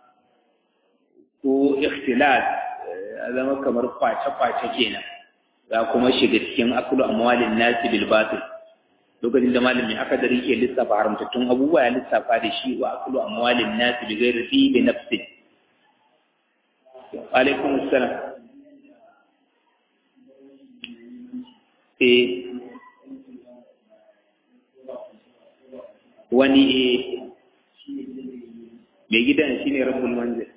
ko ikhtilat a zama kamar kwace-kwace kenan za kuma shiga cikin akulu amwalin nasi bil batil lokacin da malami aka da rike lissafa haramtattun abubuwa ya lissafa da shi wa akulu amwalin nasi bi ghairi fi bi nafsi alaikum assalam eh wani eh mai gidan shine rabbul manzil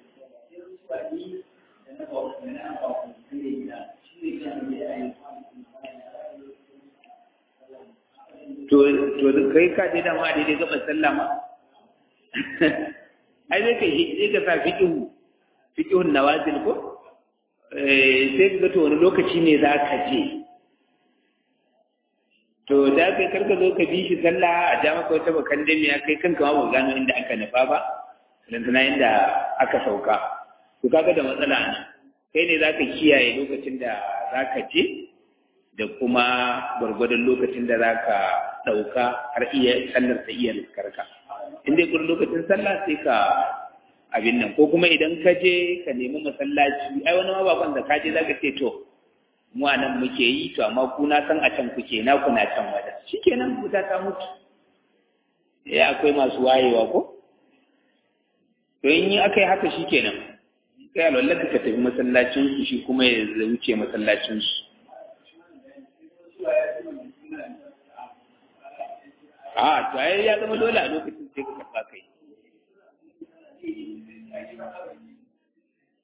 to to kai ka je da ma daidai gaban sallah ma ai zai kai zai ka sa fiqhu fiqhun nawazil ko eh sai ka to wani lokaci ne za ka je to da kai karka zo ka bi shi sallah a ja maka wata bakan damiya kai kanka ma ba gano inda aka nufa ba lantana inda aka sauka to kaga da matsala ne kai ne zaka kiyaye lokacin da zaka je da kuma gwargwadon lokacin da zaka dauka har iya sallar ta iya liskarka in dai gurin lokacin sallah sai ka abin nan ko kuma idan ka je ka nemi masallaci ai wani ma bakon da ka je zaka ce to mu a nan muke yi to amma ku na san a can kuke na ku na can wajen shikenan wuta ta mutu eh akwai masu wayewa ko to in yi aka yi haka shikenan kai alwallaka ka tafi masallacin su shi kuma ya wuce masallacin su a to ai ya zama dole a lokacin sai ka karɓa kai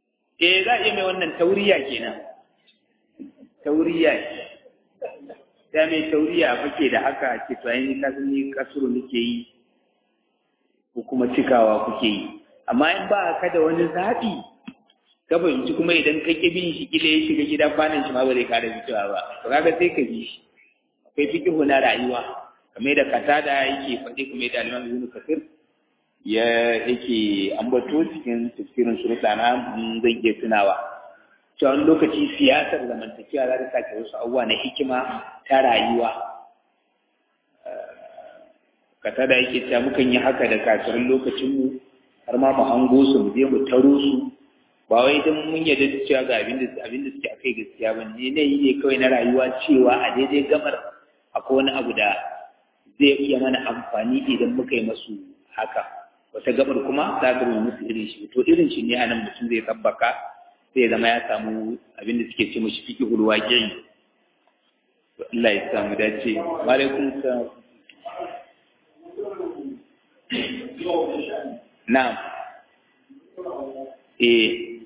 eh za a iya mai wannan tauriya kenan tauriya ta mai tauriya fake da haka ke to ainihin kasan ni kasuru nake yi ko kuma cikawa kuke yi amma in ba ka da wani zaɓi ka fahimci kuma idan ka ƙi bin shi kila ya shiga gidan kwanan shi ma ba zai kara fitowa ba to kaga sai ka bi shi akwai fikihu na rayuwa kamar da katada yake faɗi kamar da alimam ibn kasir ya yake ambato cikin tafsirin surutu na zan iya tunawa cewa wani lokaci siyasar zamantakewa za ta sake wasu abubuwa na hikima ta rayuwa kata da yake cewa mukan yi haka da kafirin lokacinmu har ma mu hango su mu je mu taro su ba wai don mun yarda da cewa ga abin da abin da suke akai gaskiya ba ne ne yi ne kawai na rayuwa cewa a daidai gamar akwai wani abu da zai iya mana amfani idan muka yi masu haka wata gabar kuma za ga mu musu irin shi to irin shi ne anan mutum zai tabbaka sai zama ya samu abin da suke ce mashi fiki hulwa gai Allah ya samu dace wa alaikum salam na'am eh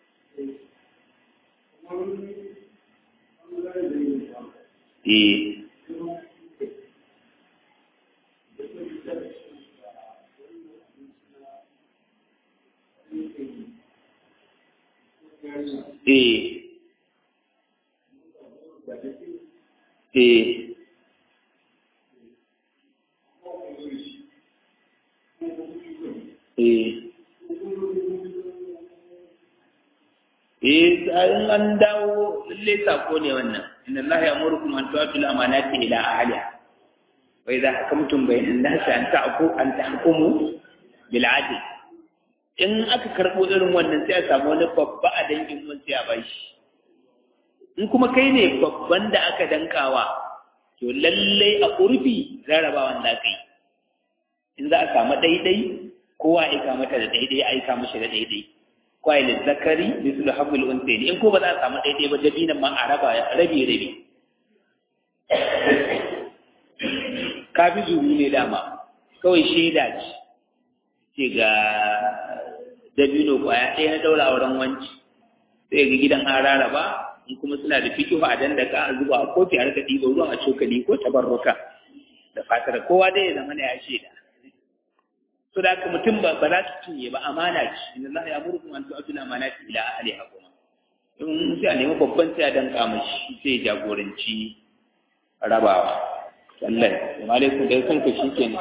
eh eh eh eh eh in an dawo lalle sako ne wannan inna allaha ya'murukum an tu'tu al-amanati ila ahliha wa idha hakamtum bayna an-nasi an ta'ku an tahkumu bil 'adl in aka karbo irin wannan sai a samu wani babba a dangin mun sai a bashi in kuma kai ne babban da aka dankawa to lalle a urfi rarrabawan da kai in za a samu daidai kowa aika mata da daidai aika mashi da daidai kwaye zakari mislu hamil unsayni in ko ba za a samu daidai ba dabinan ma a raba rabi rabi kafi zuru ne dama kawai shaida ce ce ga dabino kwaya ɗaya na daura auren wanci sai ga gidan an raraba in kuma suna da fikihu a dandaka a zuba a kofi a rika ɗiba ruwan a cokali ko tabarruka da fatar kowa dai ya zama ya shaida so da haka mutum ba za su cinye ba amana ce inda Allah ya murkum an tu'atu amanati ila ahliha kuma in sai a nemi babban sai a danka mashi sai ya jagoranci rabawa Allah wa alaikum da kanka shikenan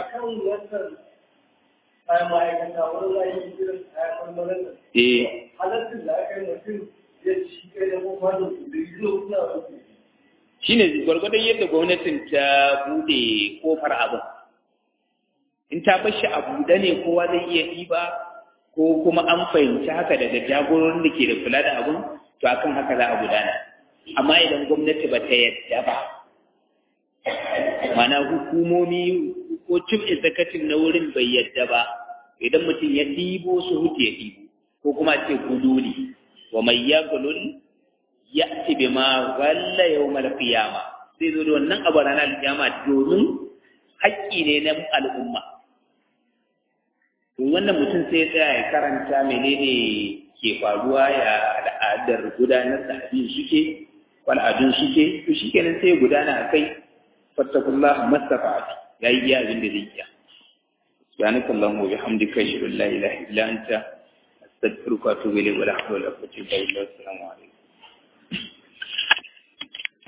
eh halattun da aka yi mutum ya ci kai da kuma da su da shine gwargwadon yadda gwamnatin ta bude kofar abin in ta bar shi a buɗe ne kowa zai iya ɗiba ko kuma an fahimci haka daga jagororin da ke da kula da abin to akan haka za a gudana amma idan gwamnati ba ta yadda ba mana hukumomi ko cin executive na wurin bai yadda ba idan mutum ya ɗibo su hutu ya ɗibo ko kuma ce guduli wa mai ya gulul ya ci bi ma walla yau mal qiyama sai zo da wannan abu ranar kiyama domin haƙƙi ne na al'umma to wannan mutum sai ya tsaya ya karanta menene ke faruwa ya al'adar gudanar da abin suke al'adun suke to shi kenan sai ya gudana a kai fattakullah mastafa'atu ya yi iya abin da zai iya subhanaka allahumma wa bihamdika ashhadu an la ilaha illa anta astaghfiruka wa atubu ilayk wa la hawla wa la quwwata illa billah assalamu alaikum